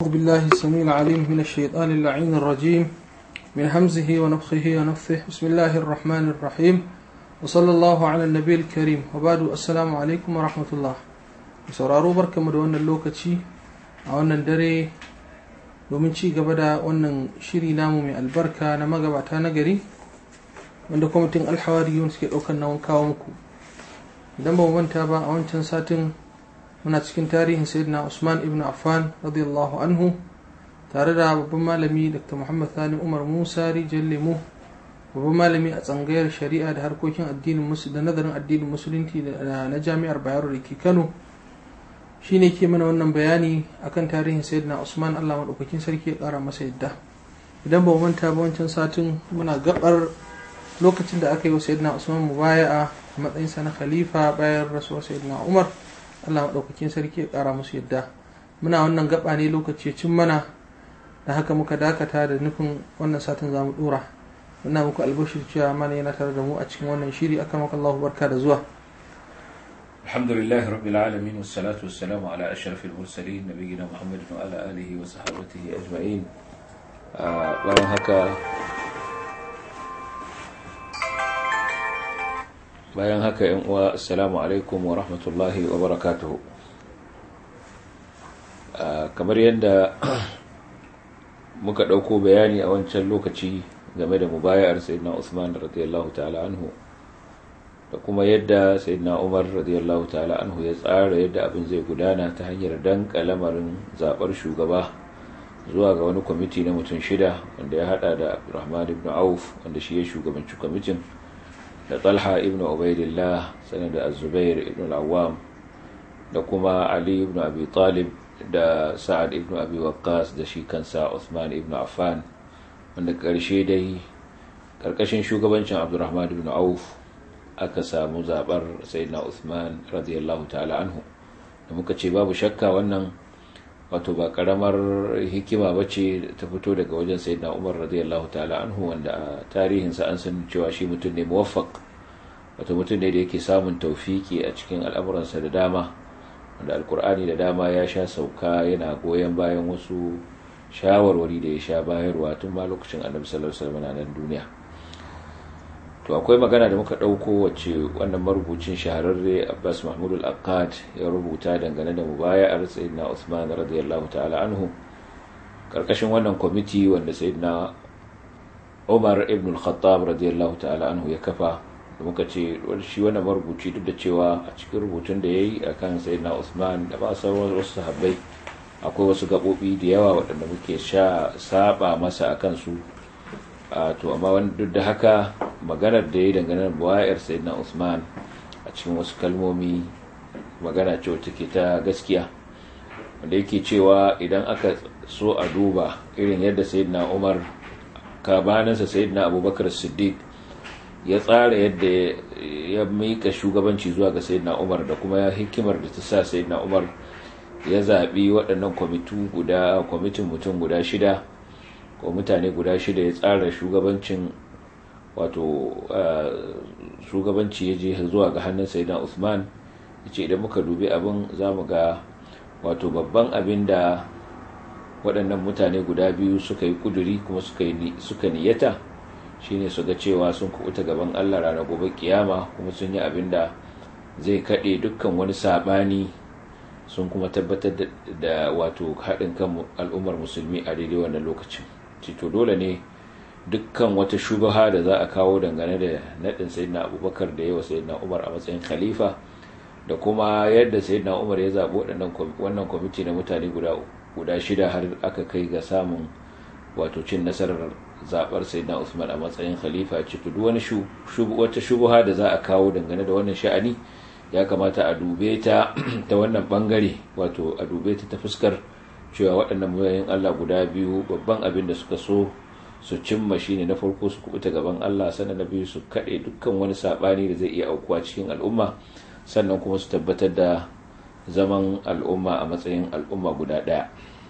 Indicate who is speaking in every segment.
Speaker 1: أعوذ بالله السميع العليم من الشيطان اللعين الرجيم من همزه ونفخه ونفثه بسم الله الرحمن الرحيم وصلى الله على النبي الكريم وبعد السلام عليكم ورحمة الله sauraro barkamu da wannan lokaci a wannan dare domin ci gaba da wannan shiri namu mai albarka na magabata na gari wanda kwamitin alhawariyun suke ɗaukar nawan kawo muku idan ba mu manta ba a wancan satin muna cikin tarihin sayyidina usman ibn affan radiyallahu anhu tare da babban malami dr muhammad sani umar musa rijal lemo babban malami a tsangayar shari'a da harkokin addinin da nazarin addinin musulunci na jami'ar bayero da ke kano shine ke mana wannan bayani akan tarihin sayyidina usman allah maɗaukakin sarki ya ƙara masa yadda idan ba mu manta ba wancan satin muna gabar lokacin da aka yi wa sayyidina usman mubaya'a a matsayinsa na khalifa bayan rasuwar sayyidina umar allah maɗaukakin sarki ya ƙara musu yadda muna wannan gaba ne lokaci cin mana da haka muka dakata da nufin wannan satin za mu ɗora muna muku albashir cewa mana yana tare da mu a cikin wannan shiri akan maka allahu barka da zuwa
Speaker 2: الحمد لله رب العالمين والصلاة والسلام على أشرف المرسلين نبينا محمد وعلى آله وصحابته أجمعين bayan haka bayan haka yan uwa assalamu alaikum wa rahmatullahi wa barakatuhu kamar yadda muka ɗauko bayani a wancan lokaci game da mubayar sayyidina Usman radiyallahu ta'ala anhu da kuma yadda sayyidina Umar radiyallahu ta'ala anhu ya tsara yadda abin zai gudana ta hanyar danka lamarin zabar shugaba zuwa ga wani kwamiti na mutum shida wanda ya hada da Abdurrahman ibn Auf wanda shi ya shugabanci kwamitin da Talha ibn Ubaidillah sanar da Az-Zubair ibn al-Awwam da kuma Ali ibn Abi Talib da Sa'ad ibn Abi Waqqas da shi kansa Uthman ibn Affan wanda karshe dai karkashin shugabancin Abdurrahman ibn Auf aka samu zabar Sayyidina Uthman radiyallahu ta'ala anhu da muka ce babu shakka wannan wato ba karamar hikima bace ta fito daga wajen Sayyidina Umar radiyallahu ta'ala anhu wanda a tarihinsa an san cewa shi mutum ne muwaffaq wato mutum ne da yake samun taufiki a cikin al'amuransa da dama wanda alkur'ani da dama ya sha sauka yana goyon bayan wasu shawarwari da ya sha bayarwa tun ma lokacin annabi sallallahu alaihi wasallam nan duniya to akwai magana da muka dauko wacce wannan marubucin shahararre Abbas Mahmud al-Aqad ya rubuta dangane da mubaya'ar sayyidina Uthman radiyallahu ta'ala anhu karkashin wannan kwamiti wanda sayyidina Umar ibn al-Khattab radiyallahu ta'ala anhu ya kafa da muka ce shi wannan marubuci duk da cewa a cikin rubutun da ya yi a kan sayyidina usman da ba sauran wasu sahabbai akwai wasu gaɓoɓi da yawa waɗanda muke sha saba masa a kansu to amma wani duk da haka maganar da ya yi dangane da buwayar sayyidina usman a cikin wasu kalmomi magana ce wacce ke ta gaskiya wanda yake cewa idan aka so a duba irin yadda sayyidina umar kabaninsa sayyidina abubakar siddiq ya tsara yadda ya mika shugabanci zuwa ga sayyidina umar da kuma hikimar da ta sa sayyidina umar ya zaɓi waɗannan kwamitin guda kwamitin mutum guda shida ko mutane guda shida ya tsara shugabancin wato shugabanci ya je zuwa ga hannun sayyidina usman ya ce idan muka dubi abin za mu ga wato babban abin da waɗannan mutane guda biyu suka yi kuduri kuma suka niyata shine su ga cewa sun kubuta gaban Allah ranar gobe kiyama kuma sun yi abin da zai kaɗe dukkan wani saɓani sun kuma tabbatar da wato haɗin kan al'ummar musulmi a daidai wannan lokacin cito dole ne dukkan wata shubaha da za a kawo dangane da naɗin sayyidina abubakar da yawa sayyidina umar a matsayin khalifa da kuma yadda sayyidina umar ya zaɓi wannan kwamiti na mutane guda shida har aka kai ga samun wato cin nasarar zabar sayyidina Usman a matsayin khalifa ce to duk wani wata shubuha da za a kawo dangane da wannan sha'ani ya kamata a dube ta ta wannan bangare wato a dube ta ta fuskar cewa waɗannan mutanen Allah guda biyu babban abin da suka so su cimma shine na farko su kubuta gaban Allah sannan na biyu su kaɗe dukkan wani saɓani da zai iya aukuwa cikin al'umma sannan kuma su tabbatar da zaman al'umma a matsayin al'umma guda ɗaya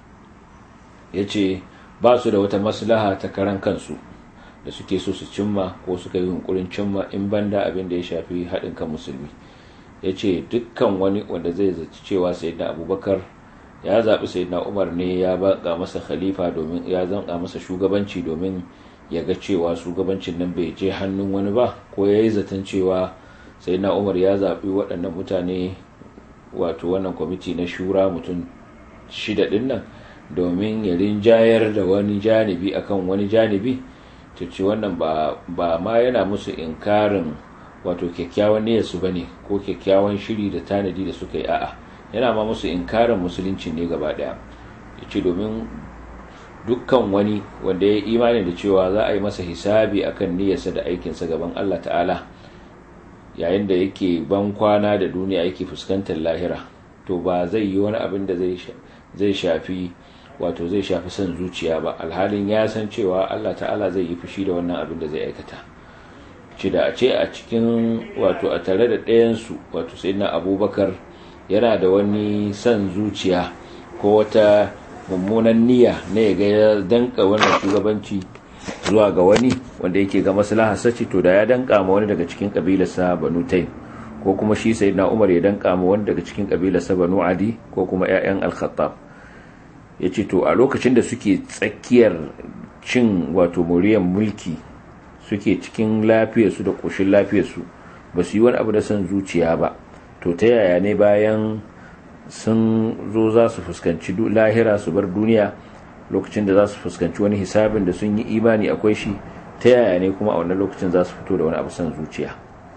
Speaker 2: ya ce ba su da wata maslaha ta karan kansu da suke so su cimma ko suka yi hunkurin cimma in banda abin da ya shafi haɗin kan musulmi ya ce dukkan wani wanda zai zaci cewa sai da abubakar ya zaɓi sayyidina umar ne ya baka masa khalifa domin ya zanka masa shugabanci domin ya ga cewa shugabancin nan bai je hannun wani ba ko ya yi zaton cewa sayyidina umar ya zaɓi waɗannan mutane wato wannan kwamiti na shura mutum shida ɗin nan domin ya rinjayar da wani janibi akan wani janibi ta ce wannan ba ma yana musu inkarin wato kyakkyawan niyyarsu ba ne ko kyakkyawan shiri da tanadi da suka yi a'a yana ma musu inkarin musulunci ne gaba daya ya ce domin dukkan wani wanda ya imani da cewa za a yi masa hisabi akan niyyarsa da aikinsa gaban Allah ta'ala yayin da yake ban kwana da duniya yake fuskantar lahira to ba zai yi wani abin da zai shafi wato zai shafi son zuciya ba alhalin ya san cewa Allah ta'ala zai yi fushi da wannan abin da zai aikata ci da a ce a cikin wato a tare da ɗayansu wato sai na abubakar yana da wani son zuciya ko wata mummunan niyya na ya ga ya danka wannan shugabanci zuwa ga wani wanda yake ga maslahar sace to da ya danka ma wani daga cikin kabilarsa banu taim ko kuma shi sayyidina umar ya danka ma wani daga cikin kabilarsa banu adi ko kuma ƴaƴan al-khattab yace to a lokacin da suke tsakiyar cin wato moriyar mulki suke cikin lafiyarsu da koshin lafiyarsu ba su yi wani abu da son zuciya ba to ta yaya ne bayan sun zo za su fuskanci lahira su bar duniya lokacin da za su fuskanci wani hisabin da sun yi imani akwai shi ta yaya ne kuma a wannan lokacin za su fito da wani abu son zuciya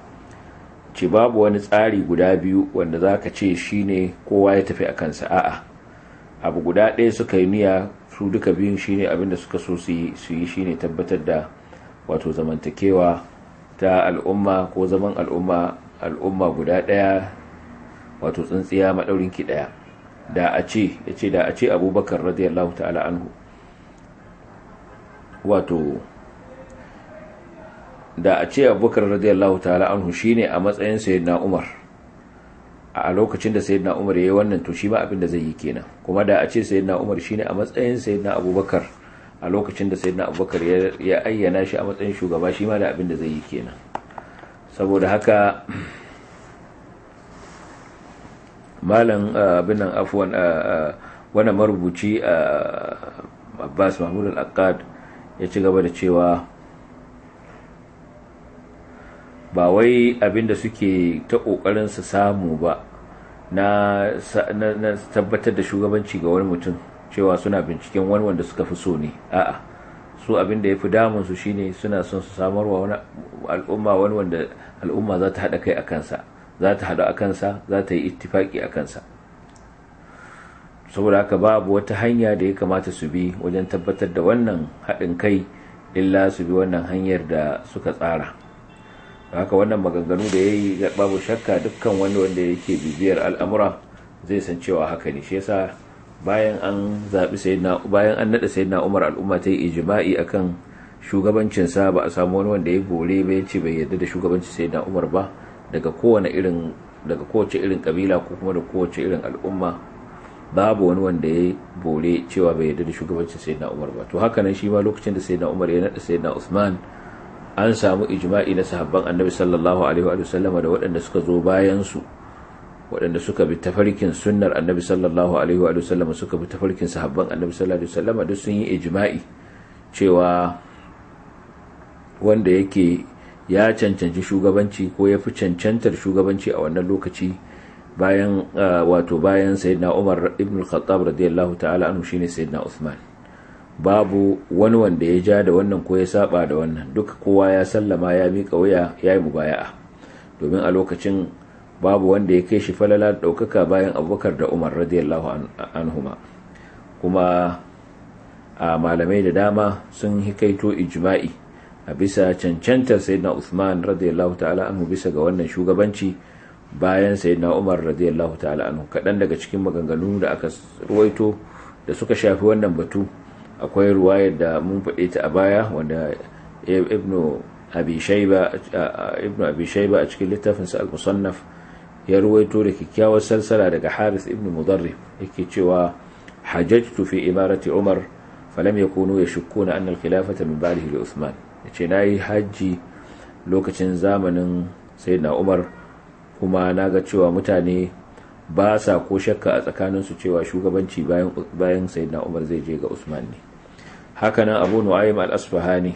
Speaker 2: ce babu wani tsari guda biyu wanda za ka ce shi ne kowa ya tafi a kansa a'a abu guda ɗaya suka yi niyya su duka biyun shi ne abinda suka so su yi shi ne tabbatar da wato zamantakewa ta al'umma ko zaman al'umma al'umma guda ɗaya wato tsintsiya maɗaurinki ɗaya da a ce ya ce da a ce abubakar radiyallahu ta'ala anhu wato da a ce abubakar radiyallahu ta'ala anhu shine a matsayin sayyidina umar a lokacin da sayyidina umar yayi wannan to shi ma abin da zai yi kenan kuma da a ce sayyidina umar shine a matsayin sayyidina abubakar a lokacin da sayyidina abubakar ya ayyana shi a matsayin shugaba shi ma da abin da zai yi kenan saboda haka malam abin nan afuwan wani marubuci abbas mahmud al-akkad ya ci gaba da cewa ba wai abinda suke ta kokarin su samu ba na tabbatar da shugabanci ga wani mutum cewa suna binciken wani wanda suka fi so ne a'a su abinda ya fi damun su shine suna son su samarwa wani al'umma wani wanda al'umma za ta haɗa kai a kansa za ta haɗu a kansa za ta yi ittifaki a kansa saboda haka babu wata hanya da ya kamata su bi wajen tabbatar da wannan haɗin kai illa su bi wannan hanyar da suka tsara haka wannan maganganu da ya yi babu shakka dukkan wani wanda yake bibiyar al'amura zai san cewa haka ne shi yasa bayan an zaɓi sayyidina bayan an naɗa sayyidina umar al'umma ta yi ijma'i akan shugabancinsa ba a samu wani wanda ya bore ba ya ce bai yarda da shugabancin sayyidina umar ba daga kowane irin daga kowace irin kabila ko kuma da kowace irin al'umma babu wani wanda ya bore cewa bai yarda da shugabancin sayyidina umar ba to haka nan shi ma lokacin da sayyidina umar ya naɗa sayyidina usman an samu ijma'i na sahabban annabi sallallahu alaihi wa sallama da waɗanda suka zo bayan su waɗanda suka bi tafarkin sunnar annabi sallallahu alaihi wa sallama suka bi tafarkin sahabban annabi sallallahu alaihi wa sallama duk sun yi ijma'i cewa wanda yake ya cancanci shugabanci ko ya fi cancantar shugabanci a wannan lokaci bayan wato bayan sayyidina Umar ibn al-Khattab radiyallahu ta'ala anhu shine sayyidina Uthman babu wani wanda ya ja da wannan ko ya saba da wannan duka kowa ya sallama ya mika waya ya yi mubaya'a domin a lokacin babu wanda ya kai shi falala daukaka bayan Abubakar da Umar radiyallahu anhuma kuma a malamai da dama sun hikaito ijma'i a bisa cancantar sayyidina Uthman radiyallahu ta'ala anhu bisa ga wannan shugabanci bayan sayyidina Umar radiyallahu ta'ala anhu kadan daga cikin maganganu da aka ruwaito da suka shafi wannan batu akwai ruwayar da mun faɗe ta a baya wanda ibnu abi shayba ibnu abi shayba a cikin littafin sa al-musannaf ya ruwaito da kyakkyawar salsala daga Harith ibnu Mudarrib yake cewa hajjatu fi imarati Umar falam yakunu yashukkuna anna al-khilafata min ba'dihi li Uthman ya ce na yi hajji lokacin zamanin sayyidina umar kuma na ga cewa mutane ba sa ko shakka a tsakaninsu cewa shugabanci bayan bayan sayyidina umar zai je ga usman ne hakanan abu nu'aym al-asfahani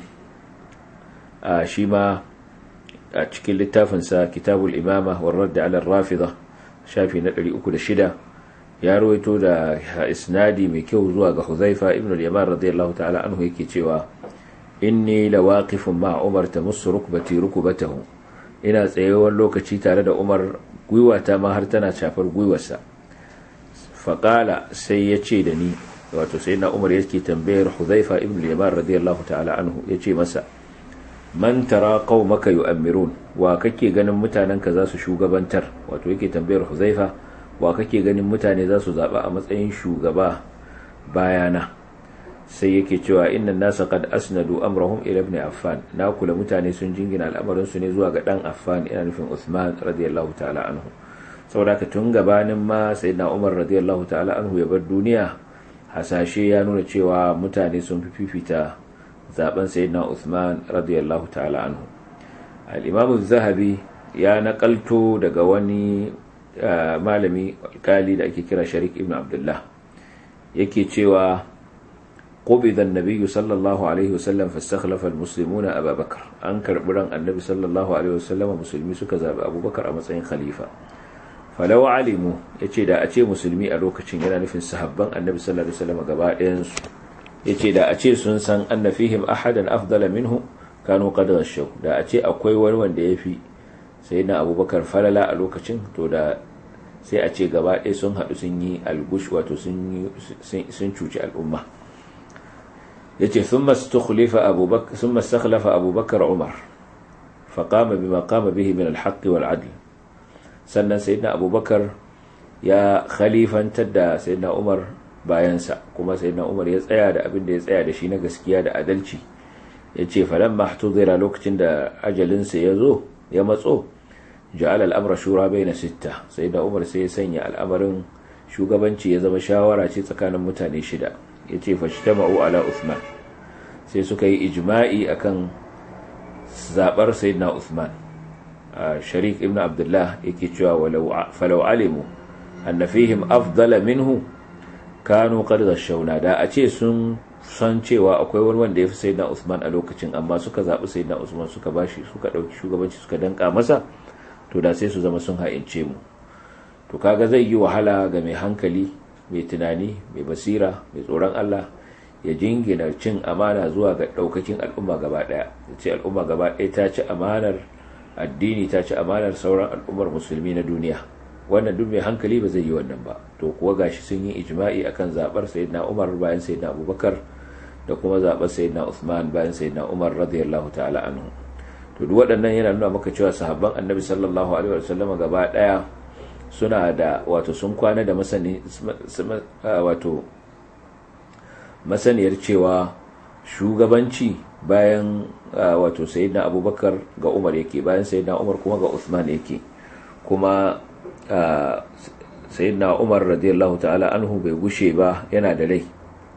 Speaker 2: a shi ma a cikin littafinsa kitabul imama war radd ala rafida shafi na 306 ya rawaito da isnadi mai kyau zuwa ga huzaifa ibn al-yaman radiyallahu ta'ala anhu yake cewa inni lawaqifun ma umar tamussu rukbati rukbatahu ina tsayewar lokaci tare da umar gwiwata ma har tana shafar gwiwarsa faƙala sai ya ce da ni wato sai na umar yake tambayar huzaifa ibn yaman radiyallahu ta'ala anhu ya ce masa man tara qaumaka yu'ammirun wa kake ganin mutanen ka za su shugabantar wato yake tambayar huzaifa wa kake ganin mutane za su zaba a matsayin shugaba bayana sai yake cewa inna nasa qad asnadu amrahum ila ibn affan na kula mutane sun jingina al'amarin su ne zuwa ga dan affan ina nufin usman radiyallahu ta'ala anhu saboda ka tun gabanin ma sayyidina umar radiyallahu ta'ala anhu ya bar duniya hasashe ya nuna cewa mutane sun fi fifita zaben sayyidina usman radiyallahu ta'ala anhu al-imam az-zahabi ya nakalto daga wani malami alkali da ake kira sharik ibn abdullah yake cewa قبض النبي صلى الله عليه وسلم فاستخلف المسلمون أبا بكر أنكر بران النبي صلى الله عليه وسلم مسلمي سكذا أبو بكر أمسين خليفة فلو علموا يتي دا أتي مسلمي ألوك تشنجنا نفن سحبان النبي صلى الله عليه وسلم قباء ينسو يتي دا أتي سنسان أن فيهم أحدا أفضل منه كانوا قد غشوا دا أتي أقوي ونوان دي في سيدنا أبو بكر فللا ألوك تشن تو دا sai a ce gaba ɗaya sun haɗu sun yi algush wato sun cuci al'umma yace thumma istakhlafa Abu Bakr thumma istakhlafa Abu Bakr Umar faqama bima qama bihi min al-haqq wal 'adl sannan sayyidina Abu Bakar ya khalifantar da sayyidina Umar bayansa kuma sayyidina Umar ya tsaya da abin da ya tsaya da shi na gaskiya da adalci yace falamma ihtudira lokacin da ajalin sa yazo ya matso ja'ala al-amra shura bayna sitta sayyidina Umar sai ya sanya al'amarin shugabanci ya zama shawara ce tsakanin mutane shida ya ce fashtama'u ala Uthman sai suka yi ijma'i akan zabar sayyidina Uthman Sharik ibn Abdullah yake cewa walau falau alimu anna fihim afdala minhu kanu qad ghashawna da a ce sun san cewa akwai wani wanda yafi sayyidina Uthman a lokacin amma suka zabi sayyidina Uthman suka bashi suka dauki shugabanci suka danka masa to da sai su zama sun ha'ince mu to kaga zai yi wahala ga mai hankali mai tunani mai basira mai tsoron Allah ya jingina cin amana zuwa ga daukakin al'umma gaba daya ce al'umma gaba daya ta ci amanar addini ta ci amanar sauran al'ummar musulmi na duniya wannan duk mai hankali ba zai yi wannan ba to kuwa gashi sun yi ijma'i akan zabar sayyidina Umar bayan sayyidina Abubakar da kuma zabar sayyidina Uthman bayan sayyidina Umar radiyallahu ta'ala anhu to duk waɗannan yana nuna maka cewa sahabban Annabi sallallahu alaihi wasallam gaba daya suna da wato sun kwana da masani wato masaniyar cewa shugabanci bayan wato sayyidina abubakar ga umar yake bayan sayyidina umar kuma ga usman yake kuma sayyidina umar radiyallahu ta'ala anhu bai gushe ba yana da rai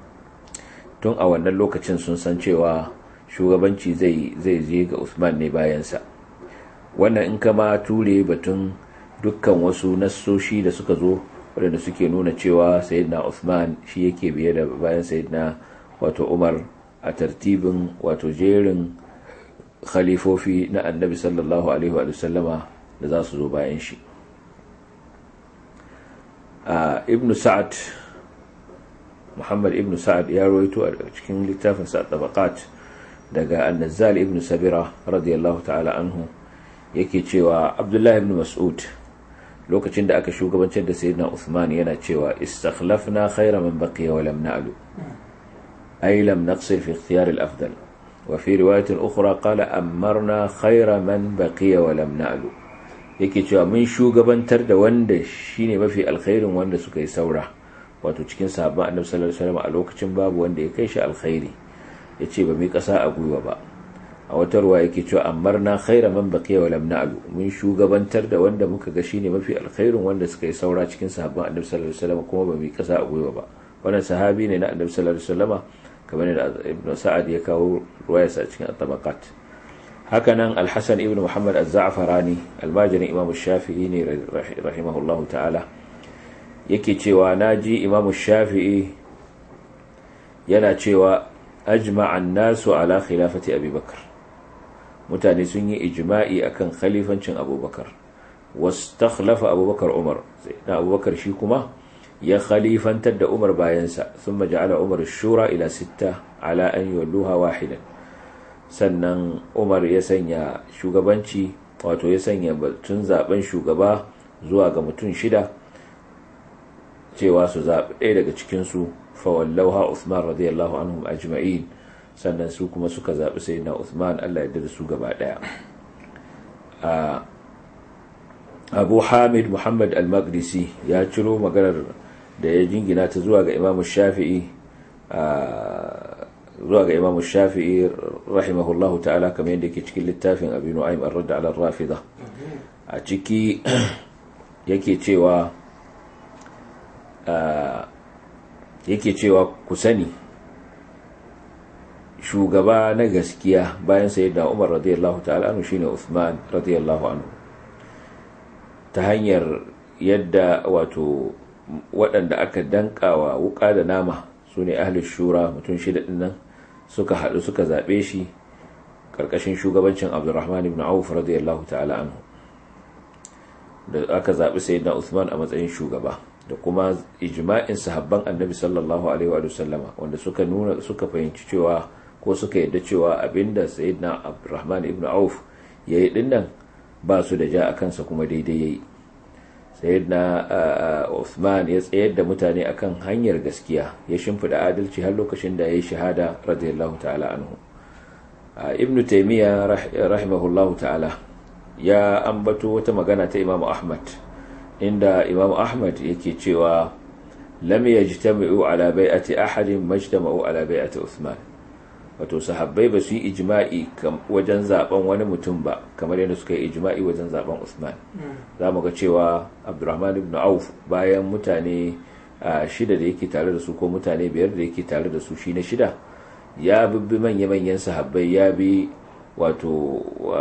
Speaker 2: tun a wannan lokacin sun san cewa shugabanci zai zai je ga usman ne bayansa wannan in kama ture batun dukkan wasu nassoshi da suka zo waɗanda suke nuna cewa sayyidina Uthman shi yake biye da bayan sayyidina wato Umar a tartibin wato jerin khalifofi na annabi sallallahu alaihi wa sallama da za su zo bayan shi ibn sa'ad muhammad ibn sa'ad ya rawaito a cikin littafin sa tabaqat daga annazal ibn sabira radiyallahu ta'ala anhu yake cewa abdullahi ibn mas'ud lokacin da aka shugabancin da sayyidina Uthman yana cewa istakhlafna khayra man baqiya wa lam na'lu ay lam naqsir fi ikhtiyar al-afdal wa fi riwayat ukhra qala amarna khayra man baqiya wa lam na'lu yake cewa mun shugabantar da wanda shine mafi alkhairin wanda suka yi saura wato cikin sahabban annabi sallallahu alaihi wasallam a lokacin babu wanda ya kai shi alkhairi yace ba mai kasa a gwiwa ba a wata ruwa yake cewa amarna khaira man baqiya wa lam na'lu mun shugabantar da wanda muka ga shine mafi alkhairin wanda suka yi saura cikin sahabban annabi sallallahu alaihi wasallam kuma ba mu kasa a gwiwa ba wannan sahabi ne na annabi sallallahu alaihi wasallam kamar da ibn sa'ad ya kawo ruwayarsa a cikin at-tabaqat hakanan al-hasan ibn muhammad az-za'farani almajirin imam shafi'i ne rahimahullahu ta'ala yake cewa naji imamu shafi'i yana cewa ajma'an nasu ala khilafati abubakar mutane sun yi ijma'i akan khalifancin abubakar wastakhlafa abubakar umar sai na abubakar shi kuma ya khalifantar da umar bayansa sun ja'ala umar shura ila sitta ala an yawalluha wahidan sannan umar ya sanya shugabanci wato ya sanya batun zaben shugaba zuwa ga mutum shida cewa su zaɓi ɗaya daga cikinsu fawallauha Uthman radiyallahu anhum ajma'in sannan su kuma suka zaɓi sai na Uthman Allah ya da su gaba ɗaya abu hamid muhammad al-maqdisi ya ciro maganar da ya jingina ta zuwa ga imamu shafi'i zuwa ga imamu shafi'i rahimahullahu ta'ala kamar yadda ke cikin littafin abu nu'aym ar-radd ala rafida a ciki yake cewa yake cewa ku sani shugaba na gaskiya bayan sayyidina umar radiyallahu ta'ala anhu shine uthman radiyallahu anhu ta hanyar yadda wato waɗanda aka dankawa wuka da nama su ne ahlus shura mutum shida ɗin nan suka haɗu suka zaɓe shi ƙarƙashin shugabancin abdurrahman ibn auf radiyallahu ta'ala anhu da aka zaɓi sayyidina Uthman a matsayin shugaba da kuma ijma'in sahabban annabi sallallahu alaihi wa sallama wanda suka nuna suka fahimci cewa ko suka yadda cewa abinda sayyidina abdurrahman ibn auf yayi dinnan ba su da ja a kansa kuma daidai yayi sayyidina Uthman ya tsayar da mutane akan hanyar gaskiya ya shimfida adalci har lokacin da yayi shahada radiyallahu ta'ala anhu ibn taymiya rahimahullahu ta'ala ya ambato wata magana ta Imam Ahmad inda Imam Ahmad yake cewa lam yajtami'u ala bai'ati ahadin majtama'u ala bai'ati Uthman wato sahabbai ba su yi ijma'i wajen zaben wani mutum ba kamar yadda suka yi ijma'i wajen zaben Uthman za mu ga cewa Abdurrahman ibn Auf bayan mutane shida da yake tare da su ko mutane biyar da yake tare da su shi na shida ya bibbi manya-manyan sahabbai ya bi wato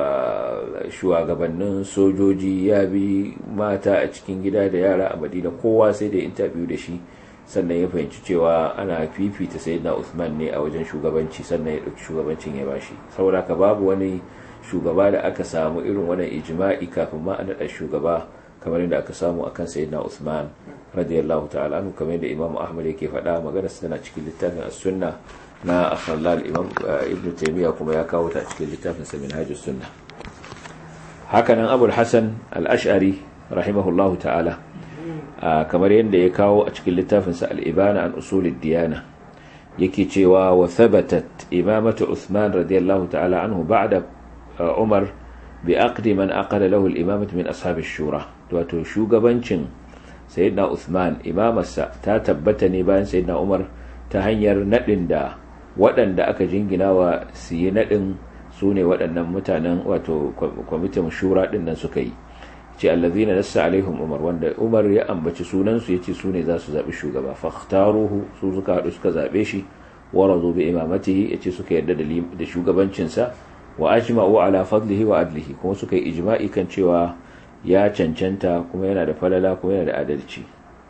Speaker 2: shugabannin sojoji ya bi mata a cikin gida da yara a madina kowa sai da interview da shi sannan ya fahimci cewa ana fifita sayyidina Uthman ne a wajen shugabanci sannan ya ɗauki shugabancin ya bashi saboda ka babu wani shugaba da aka samu irin wannan ijma'i kafin ma a naɗa shugaba kamar yadda aka samu akan sayyidina Uthman radiyallahu ta'ala anhu kamar yadda Imam Ahmad yake faɗa magana tana cikin littafin as-sunna na akhlal imam ibn taymiya kuma ya kawo ta cikin littafin sa minhajus sunna hakanan abul hasan al-ash'ari rahimahullahu ta'ala kamar yadda ya kawo a cikin littafin sa al-ibana an usulid diyana yake cewa wa thabatat imamatu uthman radiyallahu ta'ala anhu ba'da umar bi aqdi man aqala lahu al-imamatu min ashab ash-shura wato shugabancin sayyidina uthman imamarsa ta tabbata ne bayan sayyidina umar ta hanyar nadin da waɗanda aka jingina wa su yi naɗin su ne waɗannan mutanen wato kwamitin shura ɗin nan suka yi ce allazina nassa alaihim umar wanda umar ya ambaci sunansu ya ce su ne za su zaɓi shugaba fakhtaruhu su suka haɗu suka zaɓe shi wa razu bi imamatihi ya ce suka yarda da shugabancinsa wa ajma'u ala fadlihi wa adlihi kuma suka yi ijma'i kan cewa ya cancanta kuma yana da falala kuma yana da adalci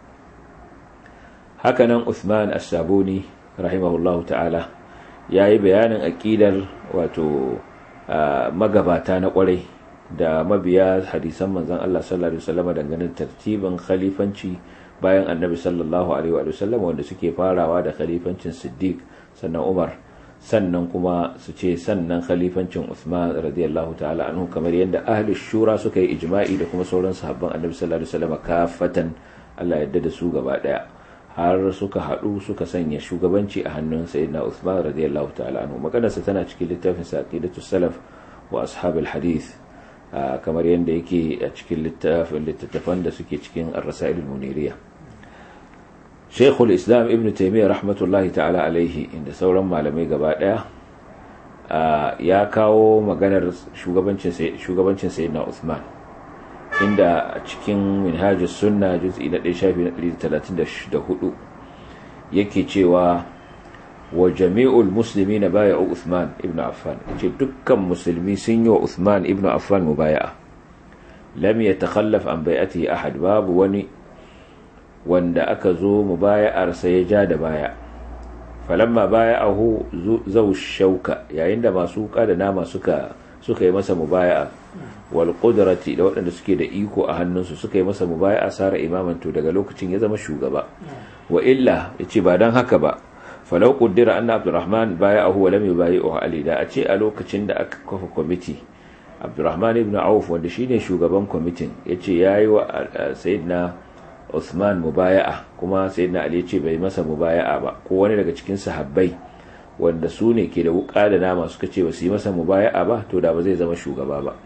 Speaker 2: hakanan Uthman as-Sabuni rahimahullahu ta'ala ya yi bayanin aƙidar wato magabata na ƙwarai da mabiya hadisan manzan Allah sallallahu Alaihi wasallama dangane tartibin khalifanci bayan annabi sallallahu Alaihi wasallama wanda suke farawa da khalifancin siddiq sannan umar sannan kuma su ce sannan khalifancin Uthman radiyallahu ta'ala anhu kamar yadda ahli shura suka yi ijma'i da kuma sauran sahabban annabi sallallahu Alaihi wasallama kafatan Allah yadda da su gaba daya har suka haɗu suka sanya shugabanci a hannun sayyidina Uthman radiyallahu ta'ala anhu maganarsa tana cikin littafin sa aqidatu salaf wa ashabul hadith kamar yadda yake a cikin littafin littattafan da suke cikin ar-rasail al-muniriya Sheikhul Islam Ibn Taymiyyah rahmatullahi ta'ala alaihi inda sauran malamai gaba daya ya kawo maganar shugabancin shugabancin sayyidina Uthman inda a cikin minhajus sunna juz'i na 134 yake cewa wa jami'ul muslimina bay'u Uthman ibn Affan yace dukkan musulmi sun yi wa Uthman ibn Affan mubaya'a lam yatakhallaf an bai'atihi ahad babu wani wanda aka zo mubaya'arsa ya ja da baya falamma baya'ahu zau shauka yayin da masu wuka da nama suka suka yi masa mubaya'a wal qudrati da waɗanda suke da iko a hannunsu suka yi masa mubaya'a sara imaman to daga lokacin ya zama shugaba wa illa yace ba dan haka ba falau qaddara anna abdurrahman baya'ahu wa lam yubayi'u ali da a ce a lokacin da aka kafa kwamiti abdurrahman ibn auf wanda shine shugaban kwamitin yace yayi wa sayyidina Uthman mubaya'a kuma sayyidina Ali ce bai masa mubaya'a ba ko wani daga cikin sahabbai wanda su ne ke da wuka da nama suka ce ba su yi masa mubaya'a ba to da ba zai zama shugaba ba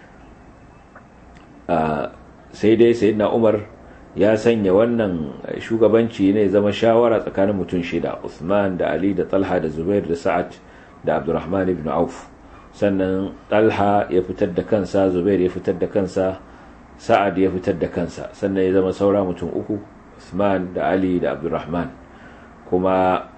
Speaker 2: sai dai sayyidina Umar ya sanya wannan shugabanci ne zama shawara tsakanin mutum shida Uthman da Ali da Talha da Zubair da Sa'ad da Abdurrahman ibn Auf sannan Talha ya fitar da kansa Zubair ya fitar da kansa sa'ad ya fitar da kansa sannan ya zama saura mutum uku Usman da Ali da Abdurrahman kuma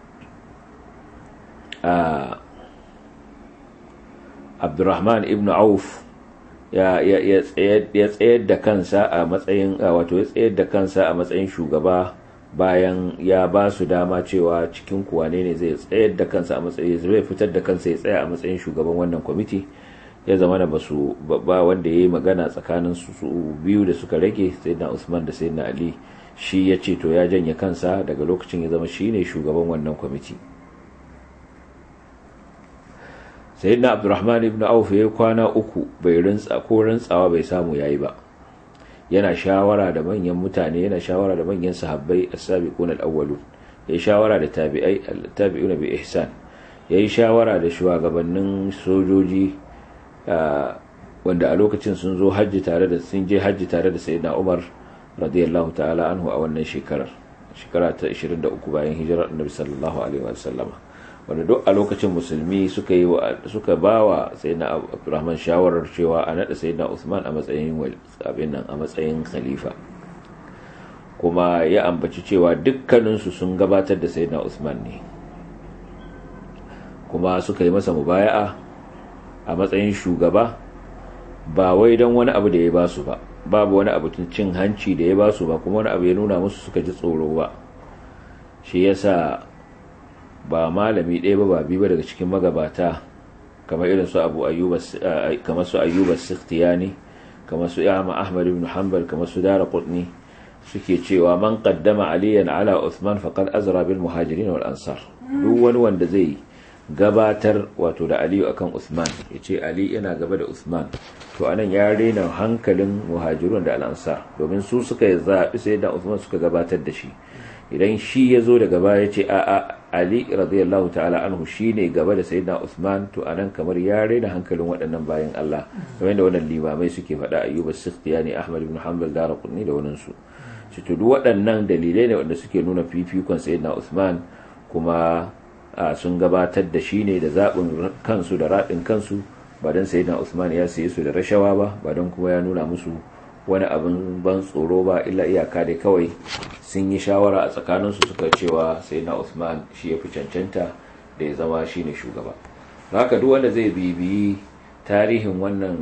Speaker 2: Abdurrahman ibn Auf ya tsayar da kansa a matsayin wato ya tsayar da kansa a matsayin shugaba bayan ya ba su dama cewa cikin kuwane ne zai tsayar da kansa a matsayin zai fitar da kansa ya tsaya a matsayin shugaban wannan kwamiti ya zama da basu ba wanda ya yi magana tsakanin su biyu da suka rage sai na usman da sai na ali shi ya ce to ya janye kansa daga lokacin ya zama shi ne shugaban wannan kwamiti sai na abdurrahman ibn auf ya yi kwana uku bai rintsa ko rintsawa bai samu ya yi ba yana shawara da manyan mutane yana shawara da manyan sahabbai as-sabiqun al-awwalun ya yi shawara da tabi'ai tabi'una bi ihsan ya yi shawara da shugabannin sojoji wanda a lokacin sun zo hajji tare da sun je hajji tare da sayyidina Umar radiyallahu ta'ala anhu a wannan shekarar shekara ta 23 bayan hijirar Annabi sallallahu alaihi wa sallama wanda duk a lokacin musulmi suka yi suka bawa sayyidina Abdurrahman shawarar cewa a nada sayyidina Usman a matsayin abin nan a matsayin khalifa kuma ya ambaci cewa dukkaninsu sun gabatar da sayyidina Usman ne kuma suka yi masa mubaya'a a matsayin shugaba ba wai don wani abu da ya ba su ba babu wani abu cin hanci da ya ba su ba kuma wani abu ya nuna musu suka ji tsoro ba shi yasa ba malami ɗaya ba ba biyu ba daga cikin magabata kamar irin su abu ayyuba kamar su ayyuba sikhtiyani kamar su yama ahmad ibn hanbal kamar su dara qutni suke cewa man qaddama aliyan ala uthman faqad azra bil muhajirin wal ansar duk wani wanda zai gabatar wato da aliyu akan usman ya ce ali yana gaba da usman to anan ya rena hankalin muhajirun da al'ansar domin su suka zaɓi sai da usman suka gabatar da shi idan shi ya zo daga baya ya ce a a ali radiyallahu ta'ala anhu shi ne gaba da sayyidina usman to anan kamar ya rena hankalin waɗannan bayan allah kamar da wannan limamai suke faɗa ayyuba sikhtiyani ahmad ibn hanbal daraqutni da wannan su shi to duk waɗannan dalilai ne wanda suke nuna fifikon sayyidina usman kuma sun gabatar da shi ne da zaɓin kansu da raɗin kansu ba don sayyidina usman ya saye su da rashawa ba ba don kuma ya nuna musu wani abin ban tsoro ba illa iyaka dai kawai sun yi shawara a tsakaninsu suka cewa sayyidina usman shi ya fi cancanta da ya zama shi ne shugaba haka duk wanda zai bibiyi tarihin wannan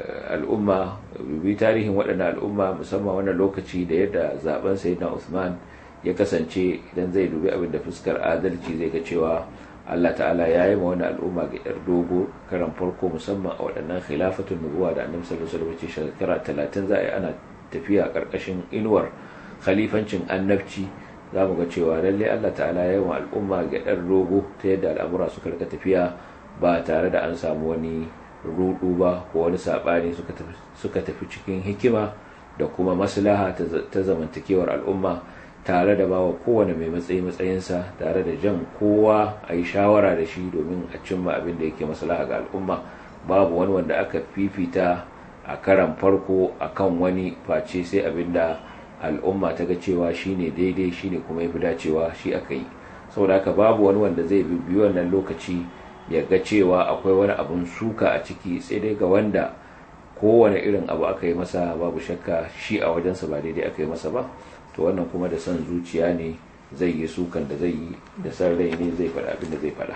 Speaker 2: al'umma bibiyi tarihin waɗannan al'umma musamman wannan lokaci da yadda zaben sayyidina usman ya kasance idan zai dubi abin da fuskar adalci zai ga cewa Allah ta'ala ya yi ma wani al'umma ga yar dogo karan farko musamman a waɗannan khilafatun nubuwa da annabi sallallahu alaihi wasallam shekara talatin za a yi ana tafiya ƙarƙashin inuwar khalifancin annabci za mu ga cewa lalle Allah ta'ala ya yi wa al'umma ga yar dogo ta yadda al'amura suka rika tafiya ba tare da an samu wani rudu ba ko wani saɓani suka tafi cikin hikima da kuma maslaha ta zamantakewar al'umma tare da bawa kowane mai matsayi matsayinsa tare da jan kowa a yi shawara da shi domin a cimma abin da yake maslaha ga al'umma babu wani wanda aka fifita a karan farko a kan wani face sai abin da al'umma ta ga cewa shine daidai shine kuma ya fi dacewa shi aka yi saboda haka babu wani wanda zai bi wannan lokaci ya ga cewa akwai wani abun suka a ciki sai dai ga wanda kowane irin abu aka yi masa babu shakka shi a wajensa ba daidai aka yi masa ba to wannan kuma da son zuciya ne zai yi sukan da zai yi da san rai ne zai faɗa abin da zai faɗa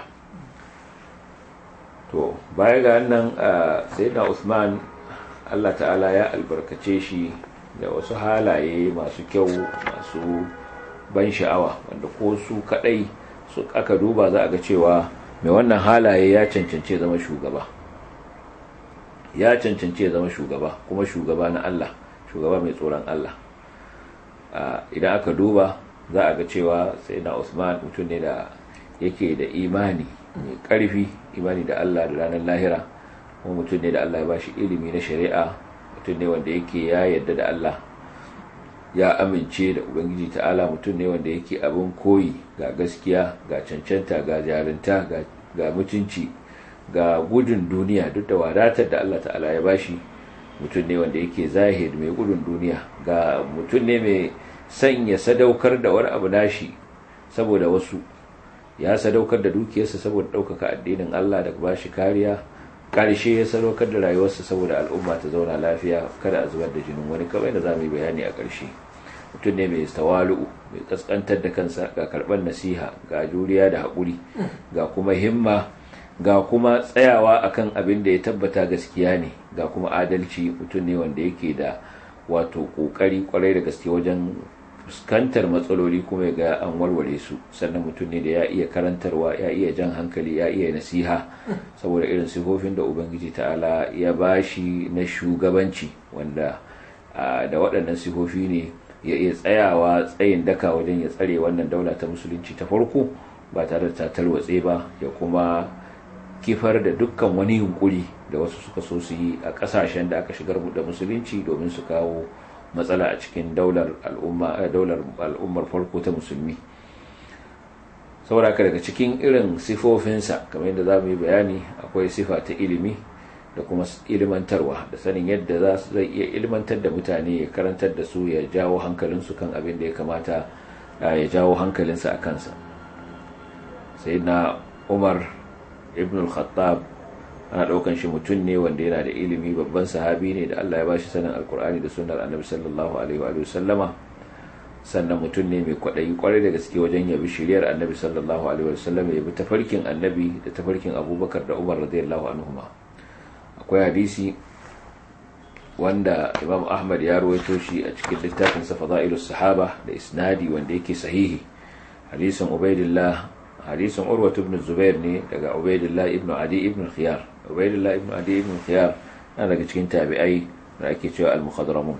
Speaker 2: to baya ga nan sai na usman allah ta'ala ya albarkace shi da wasu halaye masu kyau masu ban sha'awa wanda ko su kadai su aka duba za a ga cewa mai wannan halaye ya cancance zama shugaba ya cancance zama shugaba kuma shugaba na Allah shugaba mai tsoron Allah idan aka duba za a ga cewa sai na Usman mutum ne da yake da imani mai karfi imani da Allah da ranar lahira kuma mutum ne da Allah ya bashi ilimi na shari'a mutum ne wanda yake ya yarda da Allah ya amince da ubangiji ta'ala mutum ne wanda yake abin koyi ga gaskiya ga cancanta ga jarinta ga mutunci ga gudun duniya duk da wadatar da Allah ta'ala ya bashi mutum ne wanda yake zahid mai gudun duniya ga mutum ne mai sanya sadaukar da wani abu nashi saboda wasu ya sadaukar da dukiyarsa saboda ɗaukaka addinin Allah da bashi kariya ƙarshe ya sadaukar da rayuwarsa saboda al'umma ta zauna lafiya kada a zubar da jinin wani kamar da za mu yi bayani a ƙarshe mutum ne mai tawalu'u mai kaskantar da kansa ga karɓar nasiha ga juriya da haƙuri ga kuma himma ga kuma tsayawa akan abin da ya tabbata gaskiya ne ga kuma adalci mutum ne wanda yake da wato ƙoƙari kwarai da gaske wajen fuskantar matsaloli kuma ga an warware su sannan mutum ne da ya iya karantarwa ya iya jan hankali ya iya nasiha saboda irin sifofin da ubangiji ta'ala ya bashi na shugabanci wanda da waɗannan sifofi ne ya iya tsayawa tsayin daka wajen ya tsare wannan daula ta musulunci ta farko ba tare da ta tarwatse ba ya kuma kifar da dukkan wani yunkuri da wasu suka so su yi a kasashen da aka shigar da musulunci domin su kawo matsala a cikin daular al'ummar farko ta musulmi saboda daga cikin irin sifofinsa kamar yadda za mu yi bayani akwai sifa ta ilimi da kuma ilmantarwa da sanin yadda za su zai iya ilmantar da mutane ya karantar da su ya jawo hankalinsu kan abin da ya kamata ya jawo hankalinsa a kansa sai na umar ibn al-khattab ana daukan shi mutum ne wanda yana da ilimi babban sahabi ne da Allah ya bashi sanin alkur'ani da sunnar annabi sallallahu alaihi wa sallama sannan mutum ne mai kwaɗayi kwarai da gaske wajen yabi shiriyar annabi sallallahu alaihi wa sallama ya bi tafarkin annabi da tafarkin abubakar da umar radiyallahu anhuma akwai hadisi wanda imam ahmad ya ruwaito shi a cikin littafin sa fada'ilus sahaba da isnadi wanda yake sahihi hadisin ubaidillah hadisin urwatu ibn zubair ne daga ubaidillah ibn adi ibn khiyar ubaidillah ibn adi ibn khiyar na daga cikin tabi'ai da ake cewa al-mukhadramun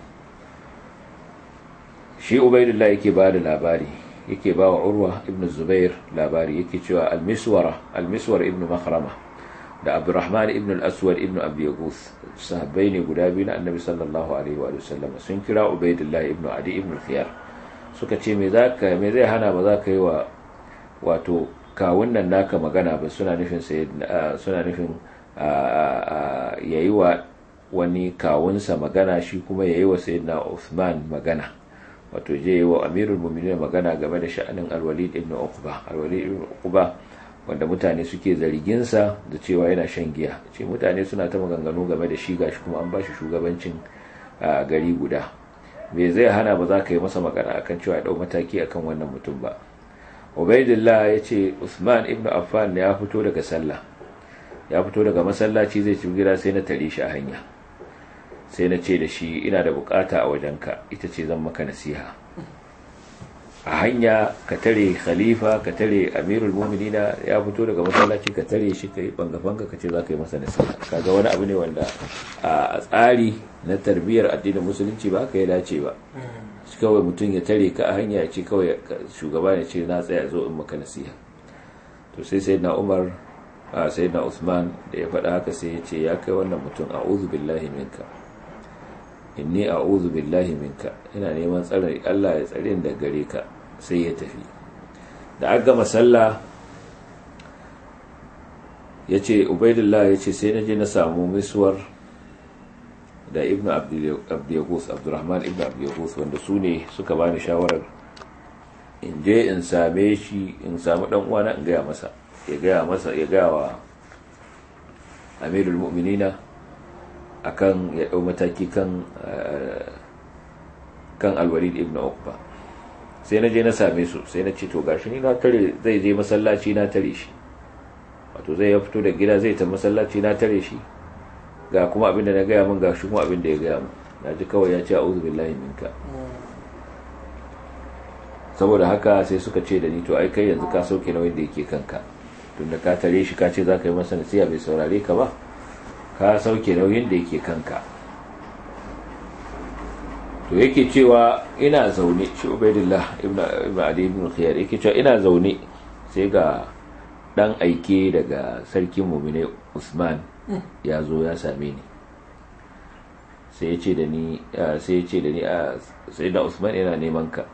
Speaker 2: shi ubaidillah yake ba da labari yake ba wa urwa ibn zubair labari yake cewa al-miswara al-miswar ibn makhrama da abdurrahman ibn al-aswad ibn abi yaguth sahabbai ne guda biyu na annabi sallallahu alaihi wa sallam sun kira ubaidillah ibn adi ibn khiyar suka ce me zaka me zai hana ba za ka yi wa wato kawun nan naka magana ba suna nufin suna nufin yayi wa wani kawunsa magana shi kuma yayi wa sayyidina Uthman magana wato je yi wa amirul mu'minin magana game da sha'anin al-walid ibn uqba al-walid ibn uqba wanda mutane suke zargin sa da cewa yana shan giya ce mutane suna ta maganganu game da shi gashi kuma an bashi shugabancin gari guda me zai hana ba za ka yi masa magana akan cewa ya dau mataki akan wannan mutum ba ubaidillah ya ce usman ibn affan ya fito daga sallah ya fito daga masallaci zai ci gida sai na tare shi a hanya sai na ce da shi ina da bukata a wajenka ita ce zan maka nasiha a hanya ka tare khalifa ka tare amirul mu'minina ya fito daga masallaci ka tare shi ka yi banga-banga ka ce za ka yi masa nasiha kaga wani abu ne wanda a tsari na tarbiyyar addinin musulunci ba ka ya dace ba kawai mutum ya tare ka a hanya ya ce kawai shugaba ya ce na tsaya zo in maka nasiha to sai sai na umar a sai na usman da ya faɗa haka sai ya ce ya kai wannan mutum a billahi minka inni a billahi minka ina neman tsarin allah ya tsare da gare ka sai ya tafi da aka gama sallah ya ce ubaidullah ya ce sai na je na samu misuwar da ibn abdiyagus abdurrahman ibn abdiyagus wanda su ne suka bani shawarar in je in same shi in samu dan uwana in gaya masa ya gaya masa ya gaya wa amirul mu'minina akan ya dau mataki kan kan alwalid ibn uqba sai na je na same su sai na ce to gashi ni na tare zai je masallaci na tare shi wato zai ya fito da gida zai ta masallaci na tare shi ga kuma abin da na gaya min ga shi kuma abin da ya gaya min na ji kawai ya ce a'udhu billahi minka saboda haka sai suka ce da ni to ai kai yanzu ka sauke nauyin da yake kanka tunda ka tare shi ka ce za ka yi masa nasiha bai saurare ka ba ka sauke nauyin da yake kanka to yake cewa ina zaune shi ubaidillah ibn ali ibn khiyar yake cewa ina zaune sai ga dan aike daga sarkin mumine usman ya zo ya same ni sai ya ce da ni sai ya ce da ni sai da usman yana neman ka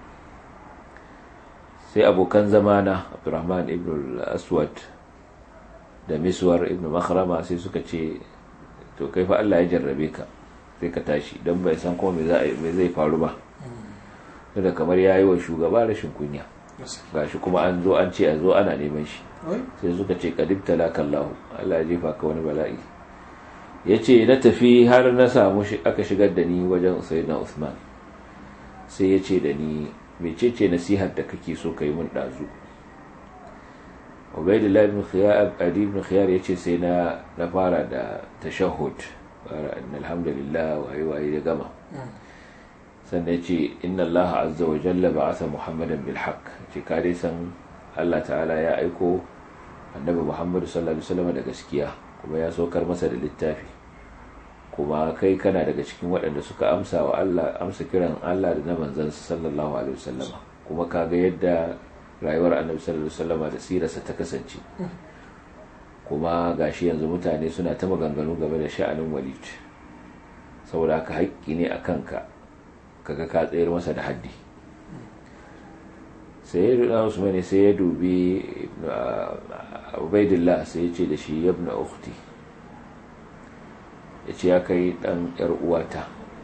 Speaker 2: sai abokan zamana abdurrahman ibn aswad da miswar ibn makhrama sai suka ce to kai fa Allah ya jarrabe ka sai ka tashi don bai san kuma me zai faru ba da kamar ya yi wa shugaba rashin kunya gashi kuma an zo an ce a zo ana neman shi sai suka ce kadib talakallahu Allah ya jefa ka wani bala'i ya ce na tafi har na samu aka shigar da ni wajen sayyidina usman sai ya ce da ni mecece nasihar da kake so ka yi mun ɗazu ubaidullah ibn khiyar adi ibn khiyar yace sai na na fara da tashahhud fara inna alhamdulillah waye waye ya gama sannan yace inna allaha azza wa jalla ba'atha muhammadan bil haqq ce ka dai san Allah ta'ala ya aiko annabi muhammad sallallahu alaihi wasallam da gaskiya kuma ya saukar masa da littafi kuma kai kana daga cikin waɗanda suka amsa wa Allah amsa kiran Allah da na manzansa sallallahu alaihi wasallama kuma kaga yadda rayuwar annabi sallallahu alaihi wasallama da sirarsa ta kasance kuma gashi yanzu mutane suna ta maganganu game da sha'anin walid saboda haka haƙƙi ne a kanka kaga ka tsayar masa da haddi sai ya duba usman sai ya dubi ubaidillah sai ya ce da shi yabna ukhti ya ce ya kai dan yar uwata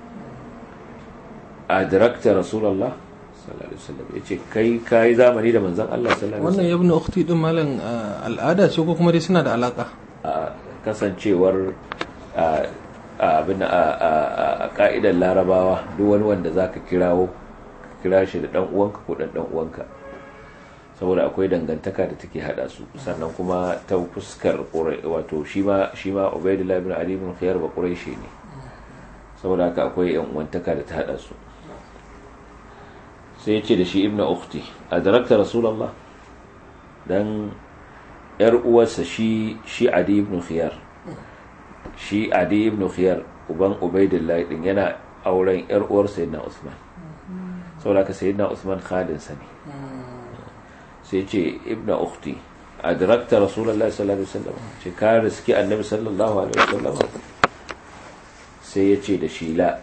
Speaker 2: adrakta rasulullah sallallahu alaihi wasallam ya ce kai kai zamani da manzon Allah sallallahu alaihi
Speaker 1: wannan yabna ukhti din malam al'ada ce ko kuma dai suna da alaka
Speaker 2: a kasancewar abin a ka'idar larabawa duk wani wanda zaka kirawo kira shi da dan uwanka ko dan dan uwanka saboda akwai dangantaka da take hada su sannan kuma ta fuskar wato shi ma shi ma Ubaydullah ibn Ali ibn Khiyar ba Quraishi ne saboda haka akwai yan uwantaka da ta hada su sai ya ce da shi ibn ukhti adrakta rasulullah dan yar uwarsa shi shi Adi ibn Khiyar shi Adi ibn Khiyar uban Ubaydullah din yana auren yar uwar sayyidina Usman saboda haka sayyidina Usman khadin sa ne sai ce ibna ukhti adrakta rasulullahi sallallahu alaihi wasallam ce ka riski annabi sallallahu alaihi wasallam sai ya ce da shi la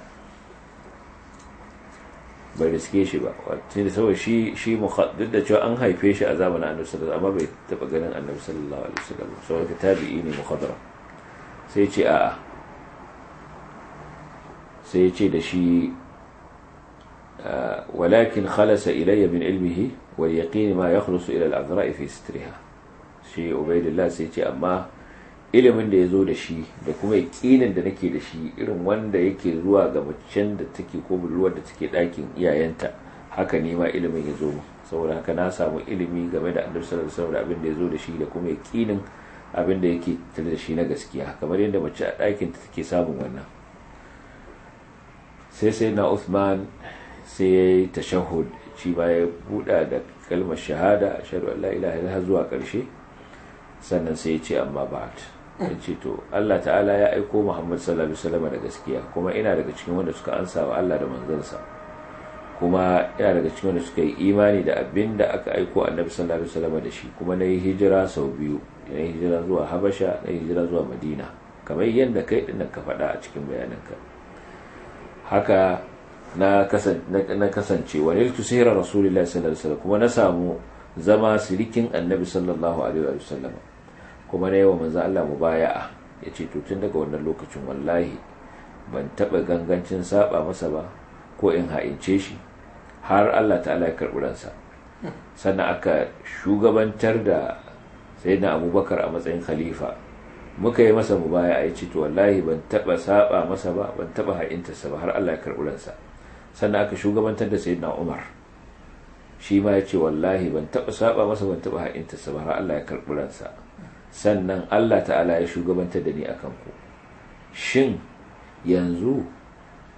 Speaker 2: bai riske shi ba wato da saboda shi shi duk da cewa an haife shi a zamanin annabi sallallahu amma bai taba ganin annabi sallallahu alaihi wasallam saboda tabi'i ne mukhadara sai ya ce a'a sai ya ce da shi ولكن خلص إلي من علمه واليقين ما يخلص إلى الأذراء في سترها shi ubaidillah sai ce amma ilimin da ya zo da shi da kuma yaƙinin da nake da shi irin wanda yake zuwa ga macen da take ko budurwar da take ɗakin iyayenta haka ne ma ilimin ya zo mu saboda haka na samu ilimi game da annabi sallallahu alaihi wasallam da abin da ya zo da shi da kuma yaƙinin abin da yake tare da shi na gaskiya kamar yadda mace a ɗakin ta take samun wannan sai sai na Uthman sai ya yi tashahud shi ba ya buɗa da kalmar shahada shaɗu Allah ilaha ilaha zuwa ƙarshe sannan sai ya ce amma ba ya ce to Allah ta'ala ya aiko Muhammad sallallahu alaihi wasallam da gaskiya kuma ina daga cikin wanda suka ansa wa Allah da manzansa kuma ina daga cikin wanda suka yi imani da abin da aka aiko annabi sallallahu alaihi wasallam da shi kuma na yi hijira sau biyu na yi hijira zuwa Habasha na yi hijira zuwa Madina kamar yadda kai dinnan ka faɗa a cikin bayananka haka na kasance wa niltu sihra rasulillahi sallallahu alaihi wasallam kuma na samu zama sirikin annabi sallallahu alaihi wasallam kuma na yawa manzo Allah mubaya'a yace to tun daga wannan lokacin wallahi ban taba gangancin saba masa ba ko in ha'ince shi har Allah ta'ala ya karbi ransa sannan aka shugabantar da sayyidina Abubakar a matsayin khalifa muka yi masa mubaya'a yace to wallahi ban taba saba masa ba ban taba ha'intarsa ba har Allah ya karbi ransa sannan aka shugabantar da sayyidina Umar shi ma ya ce wallahi ban taɓa saba masa ban taɓa ha'inta sa har Allah ya karɓi ransa sannan Allah ta'ala ya shugabantar da ni akan ku shin yanzu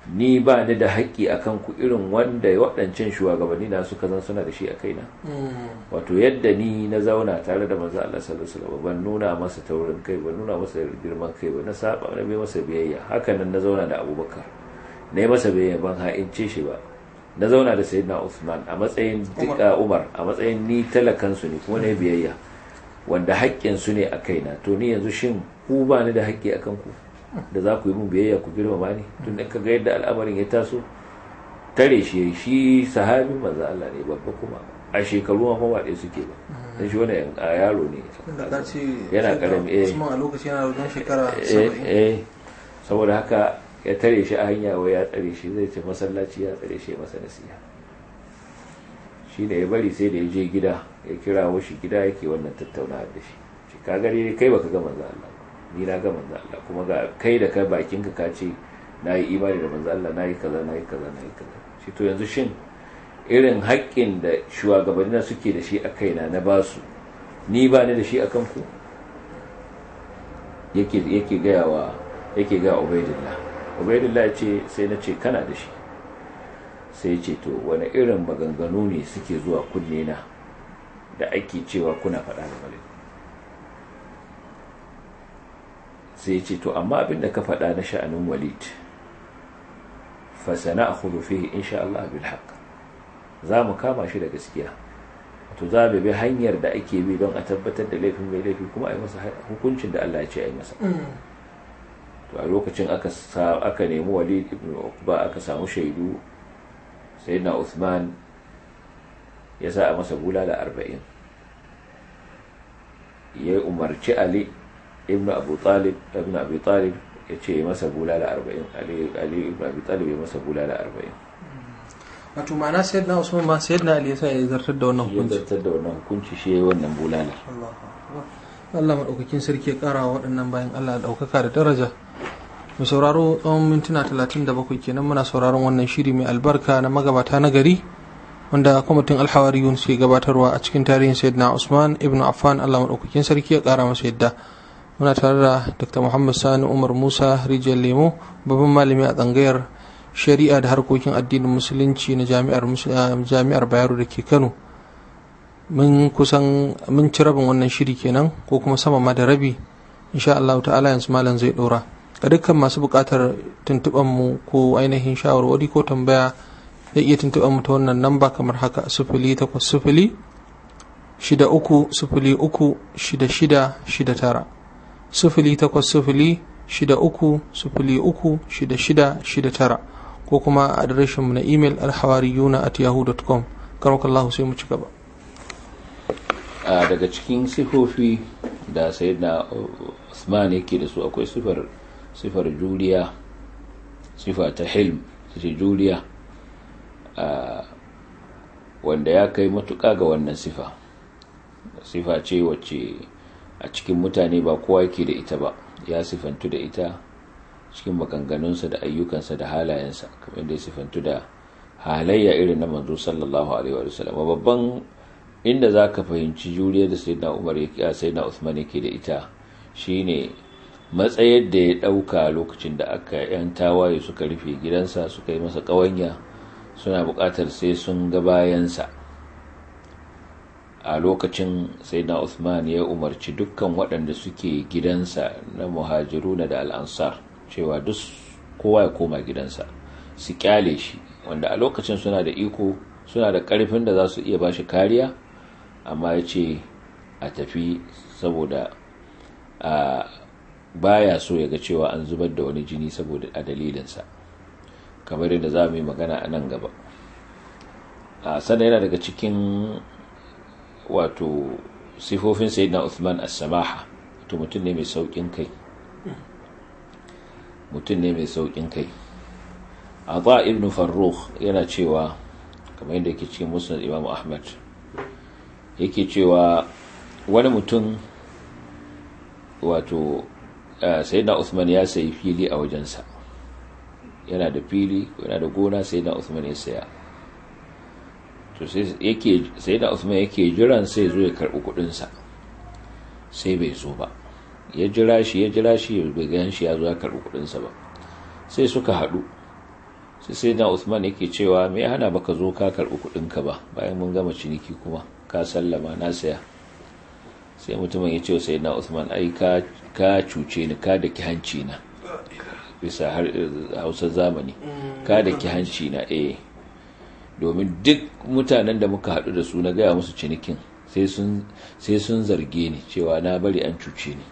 Speaker 2: ni ba ni da haƙƙi akan ku irin wanda waɗancan shugabanni na suka zan suna da shi a kaina wato yadda ni na zauna tare da manzo Allah sallallahu alaihi wasallam ban nuna masa taurin kai ban nuna masa girman kai ba na saba na bai masa biyayya hakanan na zauna da Abubakar na yi masa biyayya ban ha'ince shi ba na zauna da Sayyidina Uthman a matsayin dika Umar a matsayin ni talakan su ne kuma na biyayya wanda haƙƙin su ne a kaina to ni yanzu shin ku ba ni da haƙƙi akan ku da za ku yi mun biyayya ku girmama ni tun da ka ga yadda al'amarin ya taso tare shi shi sahabin manzo Allah ne babba kuma a shekaru ma kuma ɗaya suke ba dan shi wannan a yaro ne yana karami eh
Speaker 1: Usman a lokaci yana da shekara
Speaker 2: eh
Speaker 1: 70
Speaker 2: eh saboda haka ya tare shi a hanya wai ya tsare shi zai ce masallaci ya tsare shi ya masa nasiha shi ne ya bari sai da ya je gida ya kira shi gida yake wannan tattaunawa da shi shi ka gare kai baka ga manzo Allah ba ni na ga manzo Allah kuma ga kai da kai bakin ka kace nayi imani da manzo Allah nayi kaza nayi kaza nayi kaza shi to yanzu shin irin haƙƙin da shugabanni suke da shi a kaina na basu ni ba ni da shi akan ku yake yake ga wa yake ga Ubaidillah Ubaidillah ya ce sai na ce kana da shi sai ya ce to wani irin maganganu ne suke zuwa kunne na da ake cewa kuna faɗa da malik sai ce to amma abin da ka faɗa na sha'anin walid fasana a hudu fiye insha Allah bil haq za mu kama shi da gaskiya to za mu bi hanyar da ake bi don a tabbatar da laifin mai laifi kuma a yi masa hukuncin da Allah ya ce a yi masa to a lokacin aka aka nemi walid ibn uqba aka samu shaidu sayyidina Uthman ya sa a masa bulala arba'in ya umarci Ali ibn abu talib ibn abi talib ya ce masa bulala arba'in ali ali ibn abi talib ya masa bulala arba'in
Speaker 1: wato ma'ana sayyidina Usman ma sayyidina Ali yasa ya zartar da wannan
Speaker 2: ya
Speaker 1: hukunci
Speaker 2: zartar da wannan hukunci shi ya yi wannan bulala
Speaker 1: Allahu akbar Allah madaukakin sarki ya kara wa waɗannan bayan Allah daukaka da daraja mu sauraro tsawon mintuna 37 kenan muna sauraron wannan shiri mai albarka na magabata na gari wanda kwamitin alhawariyun suke gabatarwa a cikin tarihin sayyidina Usman ibn Affan Allah madaukakin sarki ya kara masa yadda muna tare da Dr. Muhammad Sani Umar Musa Rijiyar Lemo babban malami a tsangayar shari'a da harkokin addinin musulunci na jami'ar jami'ar Bayero da ke Kano mun kusan mun ci rabin wannan shiri kenan ko kuma sama ma da rabi insha Allah ta'ala yanzu malam zai dora ga dukkan masu buƙatar tuntuɓan mu ko ainihin shawarwari ko tambaya zai iya tuntuɓan mu ta wannan namba kamar haka sifili takwas sifili shida uku sifili uku shida shida shida tara sifili takwas sifili shida uku sifili uku shida shida shida tara ko kuma a adireshinmu na imel alhawariyuna at yahoo.com karmakallahu sai mu ci gaba
Speaker 2: a daga cikin sifofi da sayyidina Usman yake da su akwai sifar sifar juriya sifa ta hilm ce juriya wanda ya kai matuƙa ga wannan sifa sifa ce wacce a cikin mutane ba kowa yake da ita ba ya sifantu da ita cikin maganganunsa da ayyukansa da halayensa kamar da ya sifantu da halayya irin na manzo sallallahu alaihi wa sallam babban inda za ka fahimci juriya da sayyidina umar ya sayyidina usman yake da ita shine matsayar da ya ɗauka lokacin da aka yan tawaye suka rufe gidansa suka yi masa ƙawanya suna buƙatar sai sun ga bayansa a lokacin sayyidina usman ya umarci dukkan waɗanda suke gidansa na muhajiruna da al'ansar cewa duk kowa ya koma gidansa su kyale shi wanda a lokacin suna da iko suna da ƙarfin da za su iya ba shi kariya amma ya ce a tafi saboda a baya so ya ga cewa an zubar da wani jini saboda a dalilinsa kamar yadda za mu yi magana a nan gaba a sannan yana daga cikin wato sifofin sayyidina Uthman as-samaha to mutum ne mai saukin kai mutum ne mai saukin kai Ata ibn Farrukh yana cewa kamar yadda yake cikin Musnad Imam Ahmad yake cewa wani mutum wato sayyidina Uthman ya sayi fili a wajensa yana da fili yana da gona sayyidina Uthman ya saya to sai yake sayyidina Uthman yake jiran sai zo ya karbi kudin sa sai bai zo ba ya jira shi ya jira shi bai gan shi ya zo ya karbi kudin sa ba sai suka hadu sai sai na usman yake cewa me ya hana baka zo ka karɓi kuɗinka ba bayan mun gama ciniki kuma ka sallama na saya sai mutumin ya ce wa sai na usman ai ka cuce ni ka da ki hanci na bisa hausar zamani ka da ki hanci na eh domin duk mutanen da muka haɗu da su na gaya musu cinikin sai sun zarge ni cewa na bari an cuce ni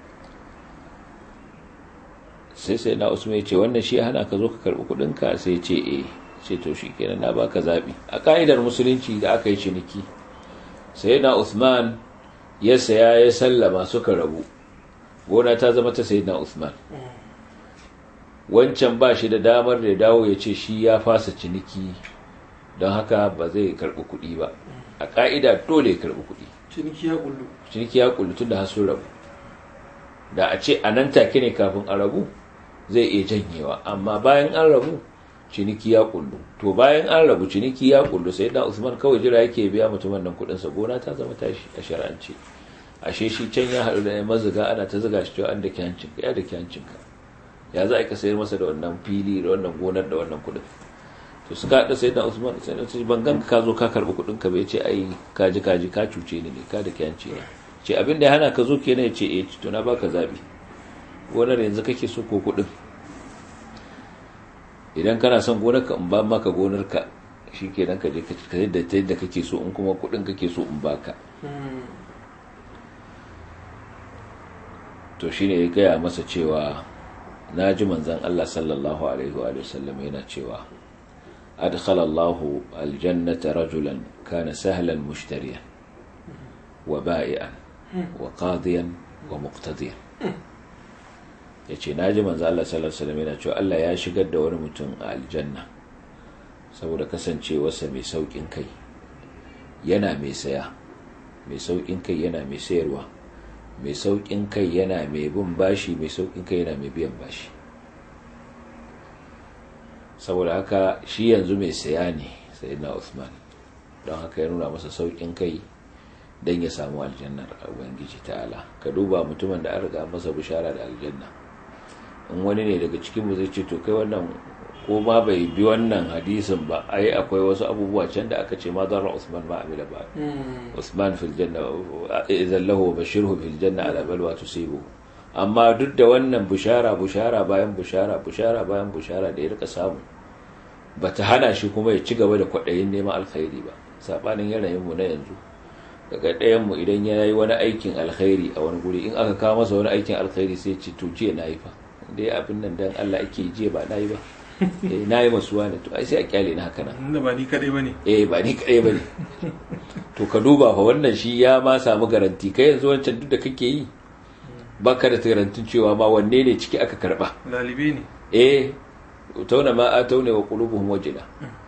Speaker 2: sai sai na usman ya ce wannan shi hana ka zo ka karɓi kuɗinka sai ce eh ce to shi kenan na baka zaɓi a ƙa'idar musulunci da aka yi ciniki sai na usman ya saya ya sallama suka rabu gona ta zama ta sayi na usman wancan ba shi da damar da ya dawo ya ce shi ya fasa ciniki don haka ba zai karɓi kuɗi ba a ƙa'ida dole ya karɓi kuɗi
Speaker 1: ciniki ya kullu
Speaker 2: ciniki ya kullu tun da hasun rabu da a ce a nan take ne kafin a rabu zai iya janyewa amma bayan an rabu ciniki ya kullu to bayan an rabu ciniki ya kullu sai da usman kawai jira yake biya mutumin nan kuɗinsa gona ta zama tashi a shar'ance ashe shi can ya haɗu da ya mazuga ana ta zuga shi cewa an da ke hancinka ya da ke hancinka ya za a ka sayar masa da wannan fili da wannan gonar da wannan kuɗin to suka haɗa sai da usman sai da ban ganka ka zo ka karɓi kuɗin ka bai ce ai kaji kaji ka cuce ni ne ka da kyanci ne ce abin da ya hana ka zo kenan ya ce eh to na baka zabi gonar yanzu kake so ko kuɗin idan kana son gonar ka in ba maka gonar ka shikenan ka je ka da ta yadda kake so in kuma kuɗin kake so in baka to shine ya gaya masa cewa na ji manzan Allah sallallahu alaihi wa sallam yana cewa adkhala Allahu aljannata rajulan kana sahlan mushtariyan wa ba'ian wa qadiyan wa muqtadiyan yace na ji manzan Allah sallallahu alaihi wa sallam yana cewa Allah ya shigar da wani mutum a aljanna saboda kasancewarsa mai saukin kai yana mai saya mai saukin kai yana mai sayarwa mai saukin kai yana mai bin bashi mai saukin kai yana mai biyan bashi saboda haka shi yanzu mai saya ne sai na Usman don haka ya nuna masa saukin kai don ya samu aljannar ubangiji ta'ala ka duba mutumin da an riga masa bishara da aljanna in wani ne daga cikin mu zai ce to kai wannan ko ma bai bi wannan hadisin ba ai akwai wasu abubuwa can da aka ce ma zarra Usman ma amila ba Usman fil janna idan lahu bashirhu fil janna ala balwa tusibu amma duk da wannan bushara bushara bayan bushara bushara bayan bushara da ya rika samu bata hana shi kuma ya ci gaba da kwaɗayin neman alkhairi ba sabanin yanayin mu na yanzu daga ɗayan mu idan ya yi wani aikin alkhairi a wani guri in aka kawo masa wani aikin alkhairi sai ce to jiya na yi fa dai abin nan dan Allah ake jiya ba na yi ba na yi masuwa ne to ai sai a kyale na haka nan
Speaker 1: inda ba ni kadai bane
Speaker 2: eh ba ni kadai bane to ka duba fa wannan shi ya ma samu garanti kai yanzu wancan duk da kake yi baka da garantin cewa ma wanne ne ciki aka karba
Speaker 1: lalibe ne
Speaker 2: eh tauna ma a taune wa qulubuhum wajila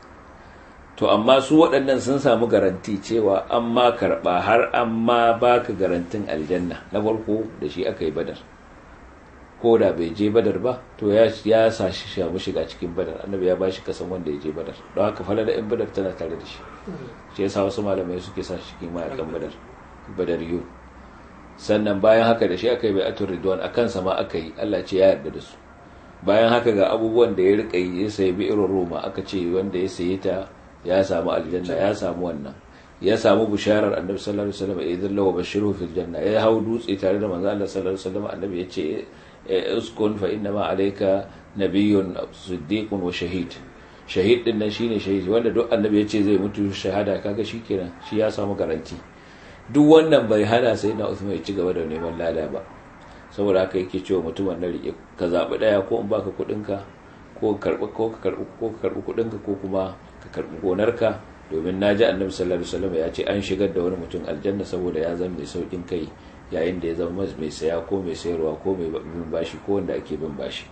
Speaker 2: to amma su waɗannan sun samu garanti cewa an ma karba har an ma baka garantin aljanna na farko da shi aka yi badar ko da bai je badar ba to ya ya sa shi shamu shiga cikin badar annabi ya bashi kasan wanda ya je badar don haka falala in badar tana tare da shi shi yasa wasu malamai suke sa shi cikin mayakan badar badar yu sannan bayan haka da shi aka yi bai'atul ridwan akan sama aka yi Allah ce ya yarda da su bayan haka ga abubuwan da ya rika yi ya sayi bi'ir roma aka ce wanda ya sayi ta ya samu aljanna ya samu wannan ya samu bisharar annabi sallallahu alaihi wasallam idan lawa bashiru fil janna ya hau dutse tare da manzo Allah sallallahu alaihi wasallam annabi ya ce uskun fa inna ma alayka nabiyyun siddiqun wa shahid shahid din nan shine shahid wanda duk annabi ya ce zai mutu shahada kaga shikenan shi ya samu garanti duk wannan bai hana sai na Uthman ya ci gaba da neman lada ba saboda haka yake cewa mutumin na rike ka zabi daya ko in baka kudin ka ko karbi ko ka karbi ko ka karbi kudin ka ko kuma ka karbi gonar ka domin naji annabi sallallahu alaihi wasallam ya ce an shigar da wani mutum aljanna saboda ya zama mai saukin kai yayin da ya zama mai saya ko mai sayarwa ko mai bin bashi ko wanda ake bin bashi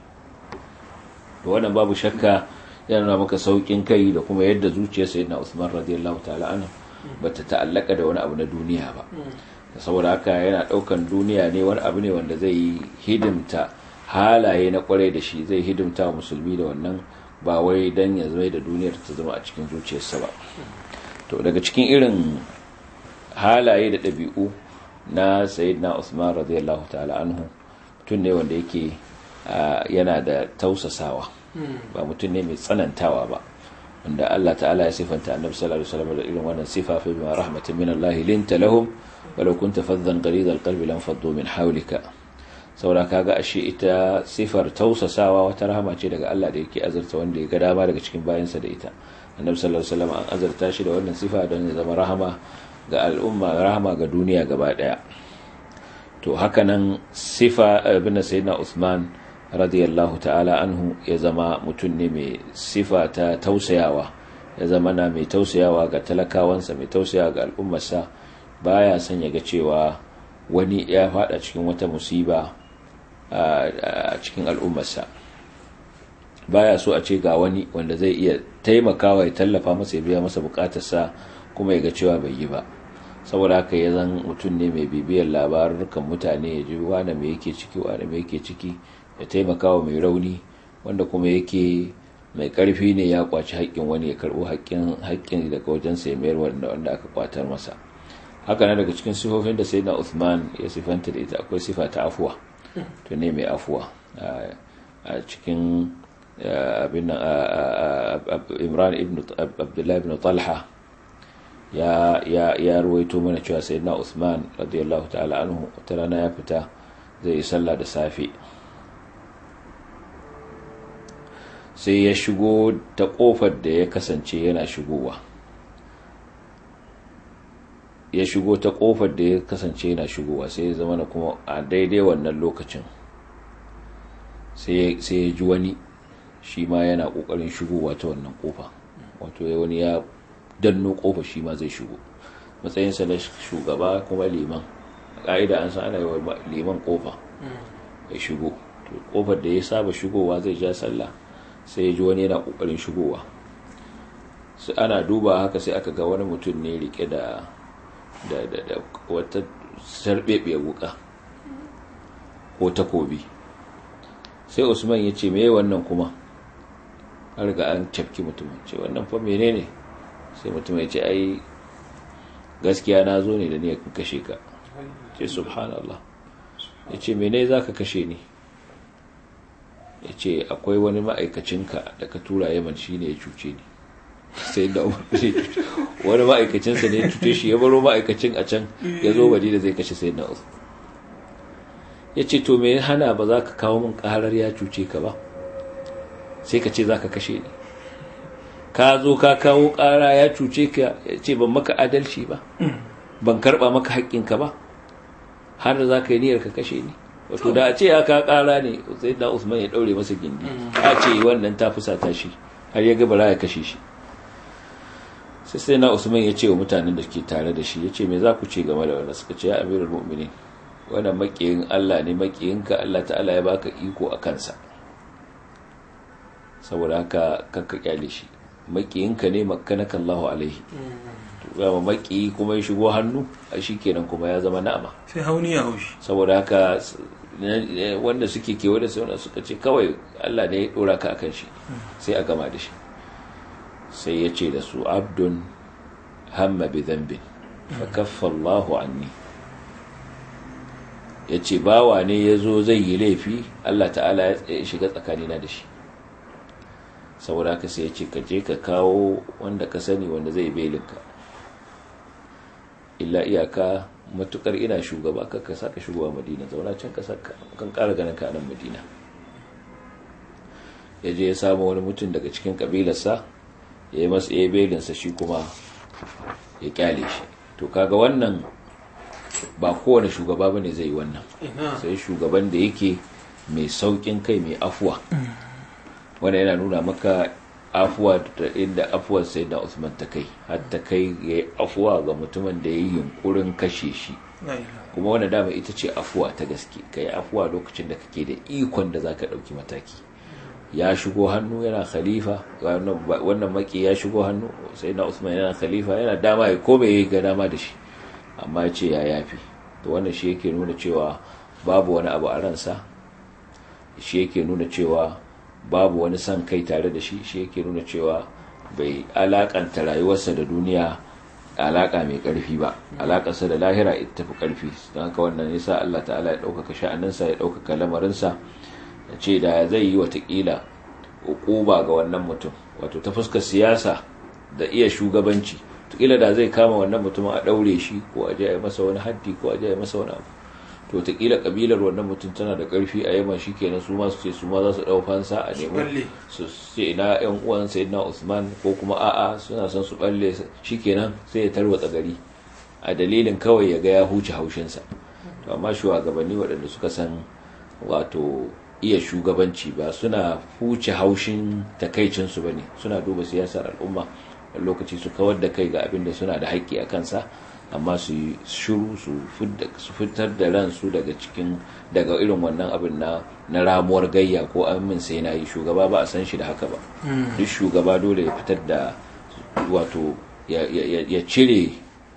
Speaker 2: to wannan babu shakka yana nuna maka saukin kai da kuma yadda zuciyar sayyidina Usman radiyallahu ta'ala anhu bata ta'allaka da wani abu na duniya ba saboda haka yana daukan duniya ne wani abu ne wanda zai hidimta halaye na kwarai da shi zai hidimta wa musulmi da wannan ba wai dan ya zama da duniyar ta zama a cikin zuciyarsa ba to daga cikin irin halaye da ɗabi'u na sayyidina Usman radiyallahu ta'ala anhu tun ne wanda yake yana da tausasawa ba mutum ne mai tsanantawa ba wanda Allah ta'ala ya sifanta annabi sallallahu alaihi wasallam da irin wannan sifa fa bima rahmatin min Allah linta lahum walau kunta faddan ghalid alqalbi lam faddu min hawlika saboda kaga ashe ita sifar tausasawa wata rahama ce daga Allah da yake azurta wanda ya ga dama daga cikin bayansa da ita annabi sallallahu alaihi wasallam an azurta shi da wannan sifa don ya zama rahama ga al'umma rahama ga duniya gaba daya to haka nan sifa ibn sayyidina Uthman radiyallahu ta'ala anhu ya zama mutum ne mai sifa ta tausayawa ya zama na mai tausayawa ga talakawansa mai tausayawa ga al'ummarsa baya son ya ga cewa wani ya fada cikin wata musiba a cikin al'ummarsa baya so a ce ga wani wanda zai iya taimakawa ya tallafa masa ya biya masa bukatarsa kuma ya ga cewa bai yi ba saboda haka ya zan mutum ne mai bibiyar labarukan mutane ya ji wane mai yake ciki wane mai yake ciki ya taimaka wa mai rauni wanda kuma yake mai karfi ne ya kwaci haƙƙin wani ya karɓo haƙƙin daga wajen sai mayar wanda wanda aka kwatar masa haka na daga cikin sifofin da sai na Uthman ya sifanta da ita akwai sifa ta afuwa to ne mai afuwa a cikin abin Imran ibn Abdullah ibn Talha ya ya ya ruwaito mana cewa sayyidina Uthman radiyallahu ta'ala anhu wata rana ya fita zai yi sallah da safe sai ya shigo ta kofar da ya kasance yana shigowa ya shigo ta kofar da ya kasance yana shigowa sai ya zama na kuma a daidai wannan lokacin sai ya ji wani shi ma yana kokarin shigowa ta wannan kofa wato ya wani ya danno kofa shi ma zai shigo matsayinsa na shugaba kuma liman a ƙa'ida an san ana yi wa liman kofa ya shigo kofar da ya saba shigowa zai ja sallah sai ya ji wani yana kokarin shigowa sai ana duba haka sai aka ga wani mutum ne rike da da da da wata sarbebiyar wuka ko takobi sai usman ya ce me wannan kuma an riga an cafki mutumin ce wannan fa menene sai mutum ya ce ai gaskiya na zo ne da niyyar kashe ka ce subhanallah ya ce mene za ka kashe ni ya ce akwai wani ma'aikacinka da ka tura yaman shi ne ya cuce ni sai da wani ma'aikacinsa ne ya cuce shi ya baro ma'aikacin a can ya zo da zai kashe sai na uzu ya ce to me hana ba za ka kawo min karar ya cuce ka ba sai ka ce za ka kashe ni ka zo ka kawo kara ya cuce ka ya ce ban maka adalci ba ban karba maka haƙƙinka ba har da za ka yi niyyar ka kashe ni wato da a ce aka kara ne sai da usman ya daure masa gindi a ce wannan ta fusata shi har ya gabara ya kashe shi sai sai na usman ya ce wa mutanen da ke tare da shi ya ce me za ku ce game da wannan suka ce ya amirul mu'minin wannan makiyin Allah ne makiyinka Allah ta'ala ya baka iko a kansa saboda haka kanka kyale shi makiyinka ne makkanaka Allahu alaihi to maki kuma ya shigo hannu a kenan kuma ya zama na'ama
Speaker 1: sai hauni ya haushi
Speaker 2: saboda haka wanda suke kewa da sauna suka ce kawai Allah ne ya dora ka akan shi sai a gama da shi sai ya ce da su abdun hamma bi dhanbin fa kaffa Allahu anni ya ce bawa ne ya zo zai yi laifi Allah ta'ala ya shiga tsakanina da shi saboda haka sai ya ce ka je ka kawo wanda ka sani wanda zai belinka illa iyaka matukar ina shugaba kakka saka shigowa madina zauna can ka saka kan kara ganin ka nan madina ya je ya samu wani mutum daga cikin kabilarsa ya yi masa ya belinsa shi kuma ya kyale shi to kaga wannan ba kowane shugaba ba ne zai yi wannan sai shugaban da yake mai saukin kai mai afuwa wanda yana nuna maka afuwa da inda afuwar sai da Usman ta kai har ta kai ya yi afuwa ga mutumin da ya yi yunkurin kashe shi kuma wanda dama ita ce afuwa ta gaske ka yi afuwa lokacin da kake da ikon da za ka ɗauki mataki ya shigo hannu yana khalifa wannan maki ya shigo hannu sai na Usman yana khalifa yana dama ya kome ya ga dama da shi amma ya ce ya yafi to wannan shi yake nuna cewa babu wani abu a ransa shi yake nuna cewa babu wani son kai tare da shi shi yake nuna cewa bai alakanta rayuwarsa da duniya alaka mai karfi ba alakarsa da lahira ita tafi karfi don haka wannan yasa Allah ta'ala ya ɗaukaka sha'aninsa ya ɗaukaka lamarinsa ya ce da zai yi watakila ukuba ga wannan mutum wato ta fuskar siyasa da iya shugabanci tukila da zai kama wannan mutumin a daure shi ko a je a masa wani haddi ko a je a masa wani abu to takila kabilar wannan mutum tana da karfi a yamma shikenan su ma su ce su ma za su dau fansa a nemi su ce ina yan uwan sayyidina Usman ko kuma a'a suna son su balle shikenan sai ya tarwatsa gari a dalilin kawai ya ga ya huce haushinsa to amma shugabanni waɗanda suka san wato iya shugabanci ba suna huce haushin takaicinsu ba ne suna duba siyasar al'umma a lokaci su kawar da kai ga abin da suna da haƙƙi a kansa amma su yi shuru su fitar da ransu daga cikin daga irin wannan abin na na ramuwar gayya ko amin sai na yi shugaba ba a san shi da haka ba duk shugaba dole ya fitar da wato ya cire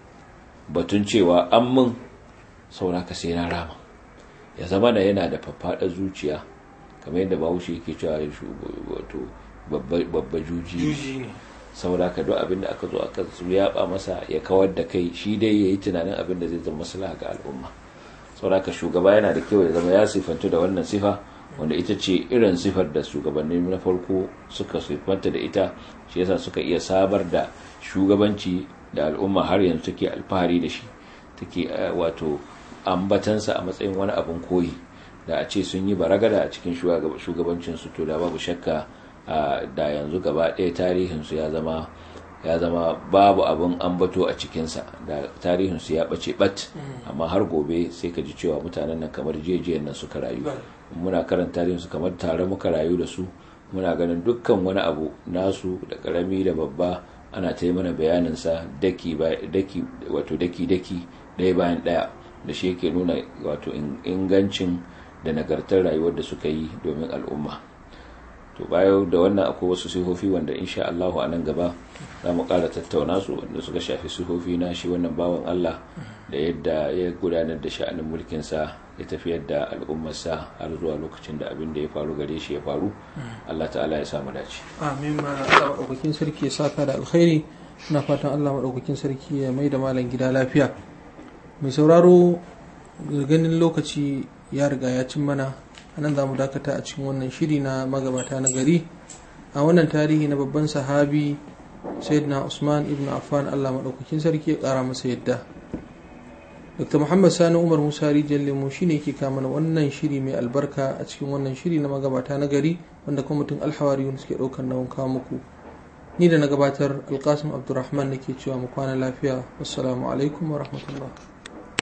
Speaker 2: batun cewa an min sauraka sai na rama ya zama da yana da faffaɗar zuciya kamar yadda bahaushe yake cewa wato babba juji ne saboda ka duk abin da aka zo aka yaba masa ya kawar da kai shi dai ya yi tunanin abin da zai zama maslaha ga al'umma saboda ka shugaba yana da kyau ya zama ya sifantu da wannan sifa wanda ita ce irin sifar da shugabanni na farko suka sifanta da ita shi yasa suka iya sabar da shugabanci da al'umma har yanzu take alfahari da shi take wato ambatansa a matsayin wani abin koyi da a ce sun yi baragada a cikin shugabancinsu to da babu shakka da yanzu gaba ɗaya tarihinsu ya zama ya zama babu abin ambato a cikinsa da tarihinsu ya ɓace ɓat amma har gobe sai ka ji cewa mutanen nan kamar jejiyan nan suka rayu muna karanta tarihinsu kamar tare muka rayu da su muna ganin dukkan wani abu nasu da ƙarami da babba ana ta yi mana bayaninsa daki daki wato daki daki ɗaya bayan ɗaya da shi yake nuna wato ingancin da nagartar rayuwar da suka yi domin al'umma to bayan da wannan akwai wasu sihofi wanda insha Allahu a nan gaba za mu ƙara tattauna su wanda suka shafi sihofi na shi wannan bawan Allah da yadda ya gudanar da sha'anin mulkinsa ya tafiyar da al'ummarsa har zuwa lokacin da abin da ya faru gare shi ya faru Allah ta'ala ya samu dace
Speaker 1: amin ma Allah madaukakin sarki ya saka da alkhairi ina fatan Allah madaukakin sarki ya mai da malam gida lafiya mai sauraro ganin lokaci ya riga ya cin mana a nan za mu dakata a cikin wannan shiri na magabata na gari a wannan tarihi na babban sahabi sayyidina usman ibn affan allah maɗaukakin sarki ya ƙara masa yadda dr muhammad sani umar musa rijiyar lemo shi ne ke mana wannan shiri mai albarka a cikin wannan shiri na magabata na gari wanda kwamitin alhawari suke ɗaukar nauyin kawo muku ni da na gabatar alkasim abdulrahman nake cewa mu kwana lafiya wassalamu alaikum wa rahmatullah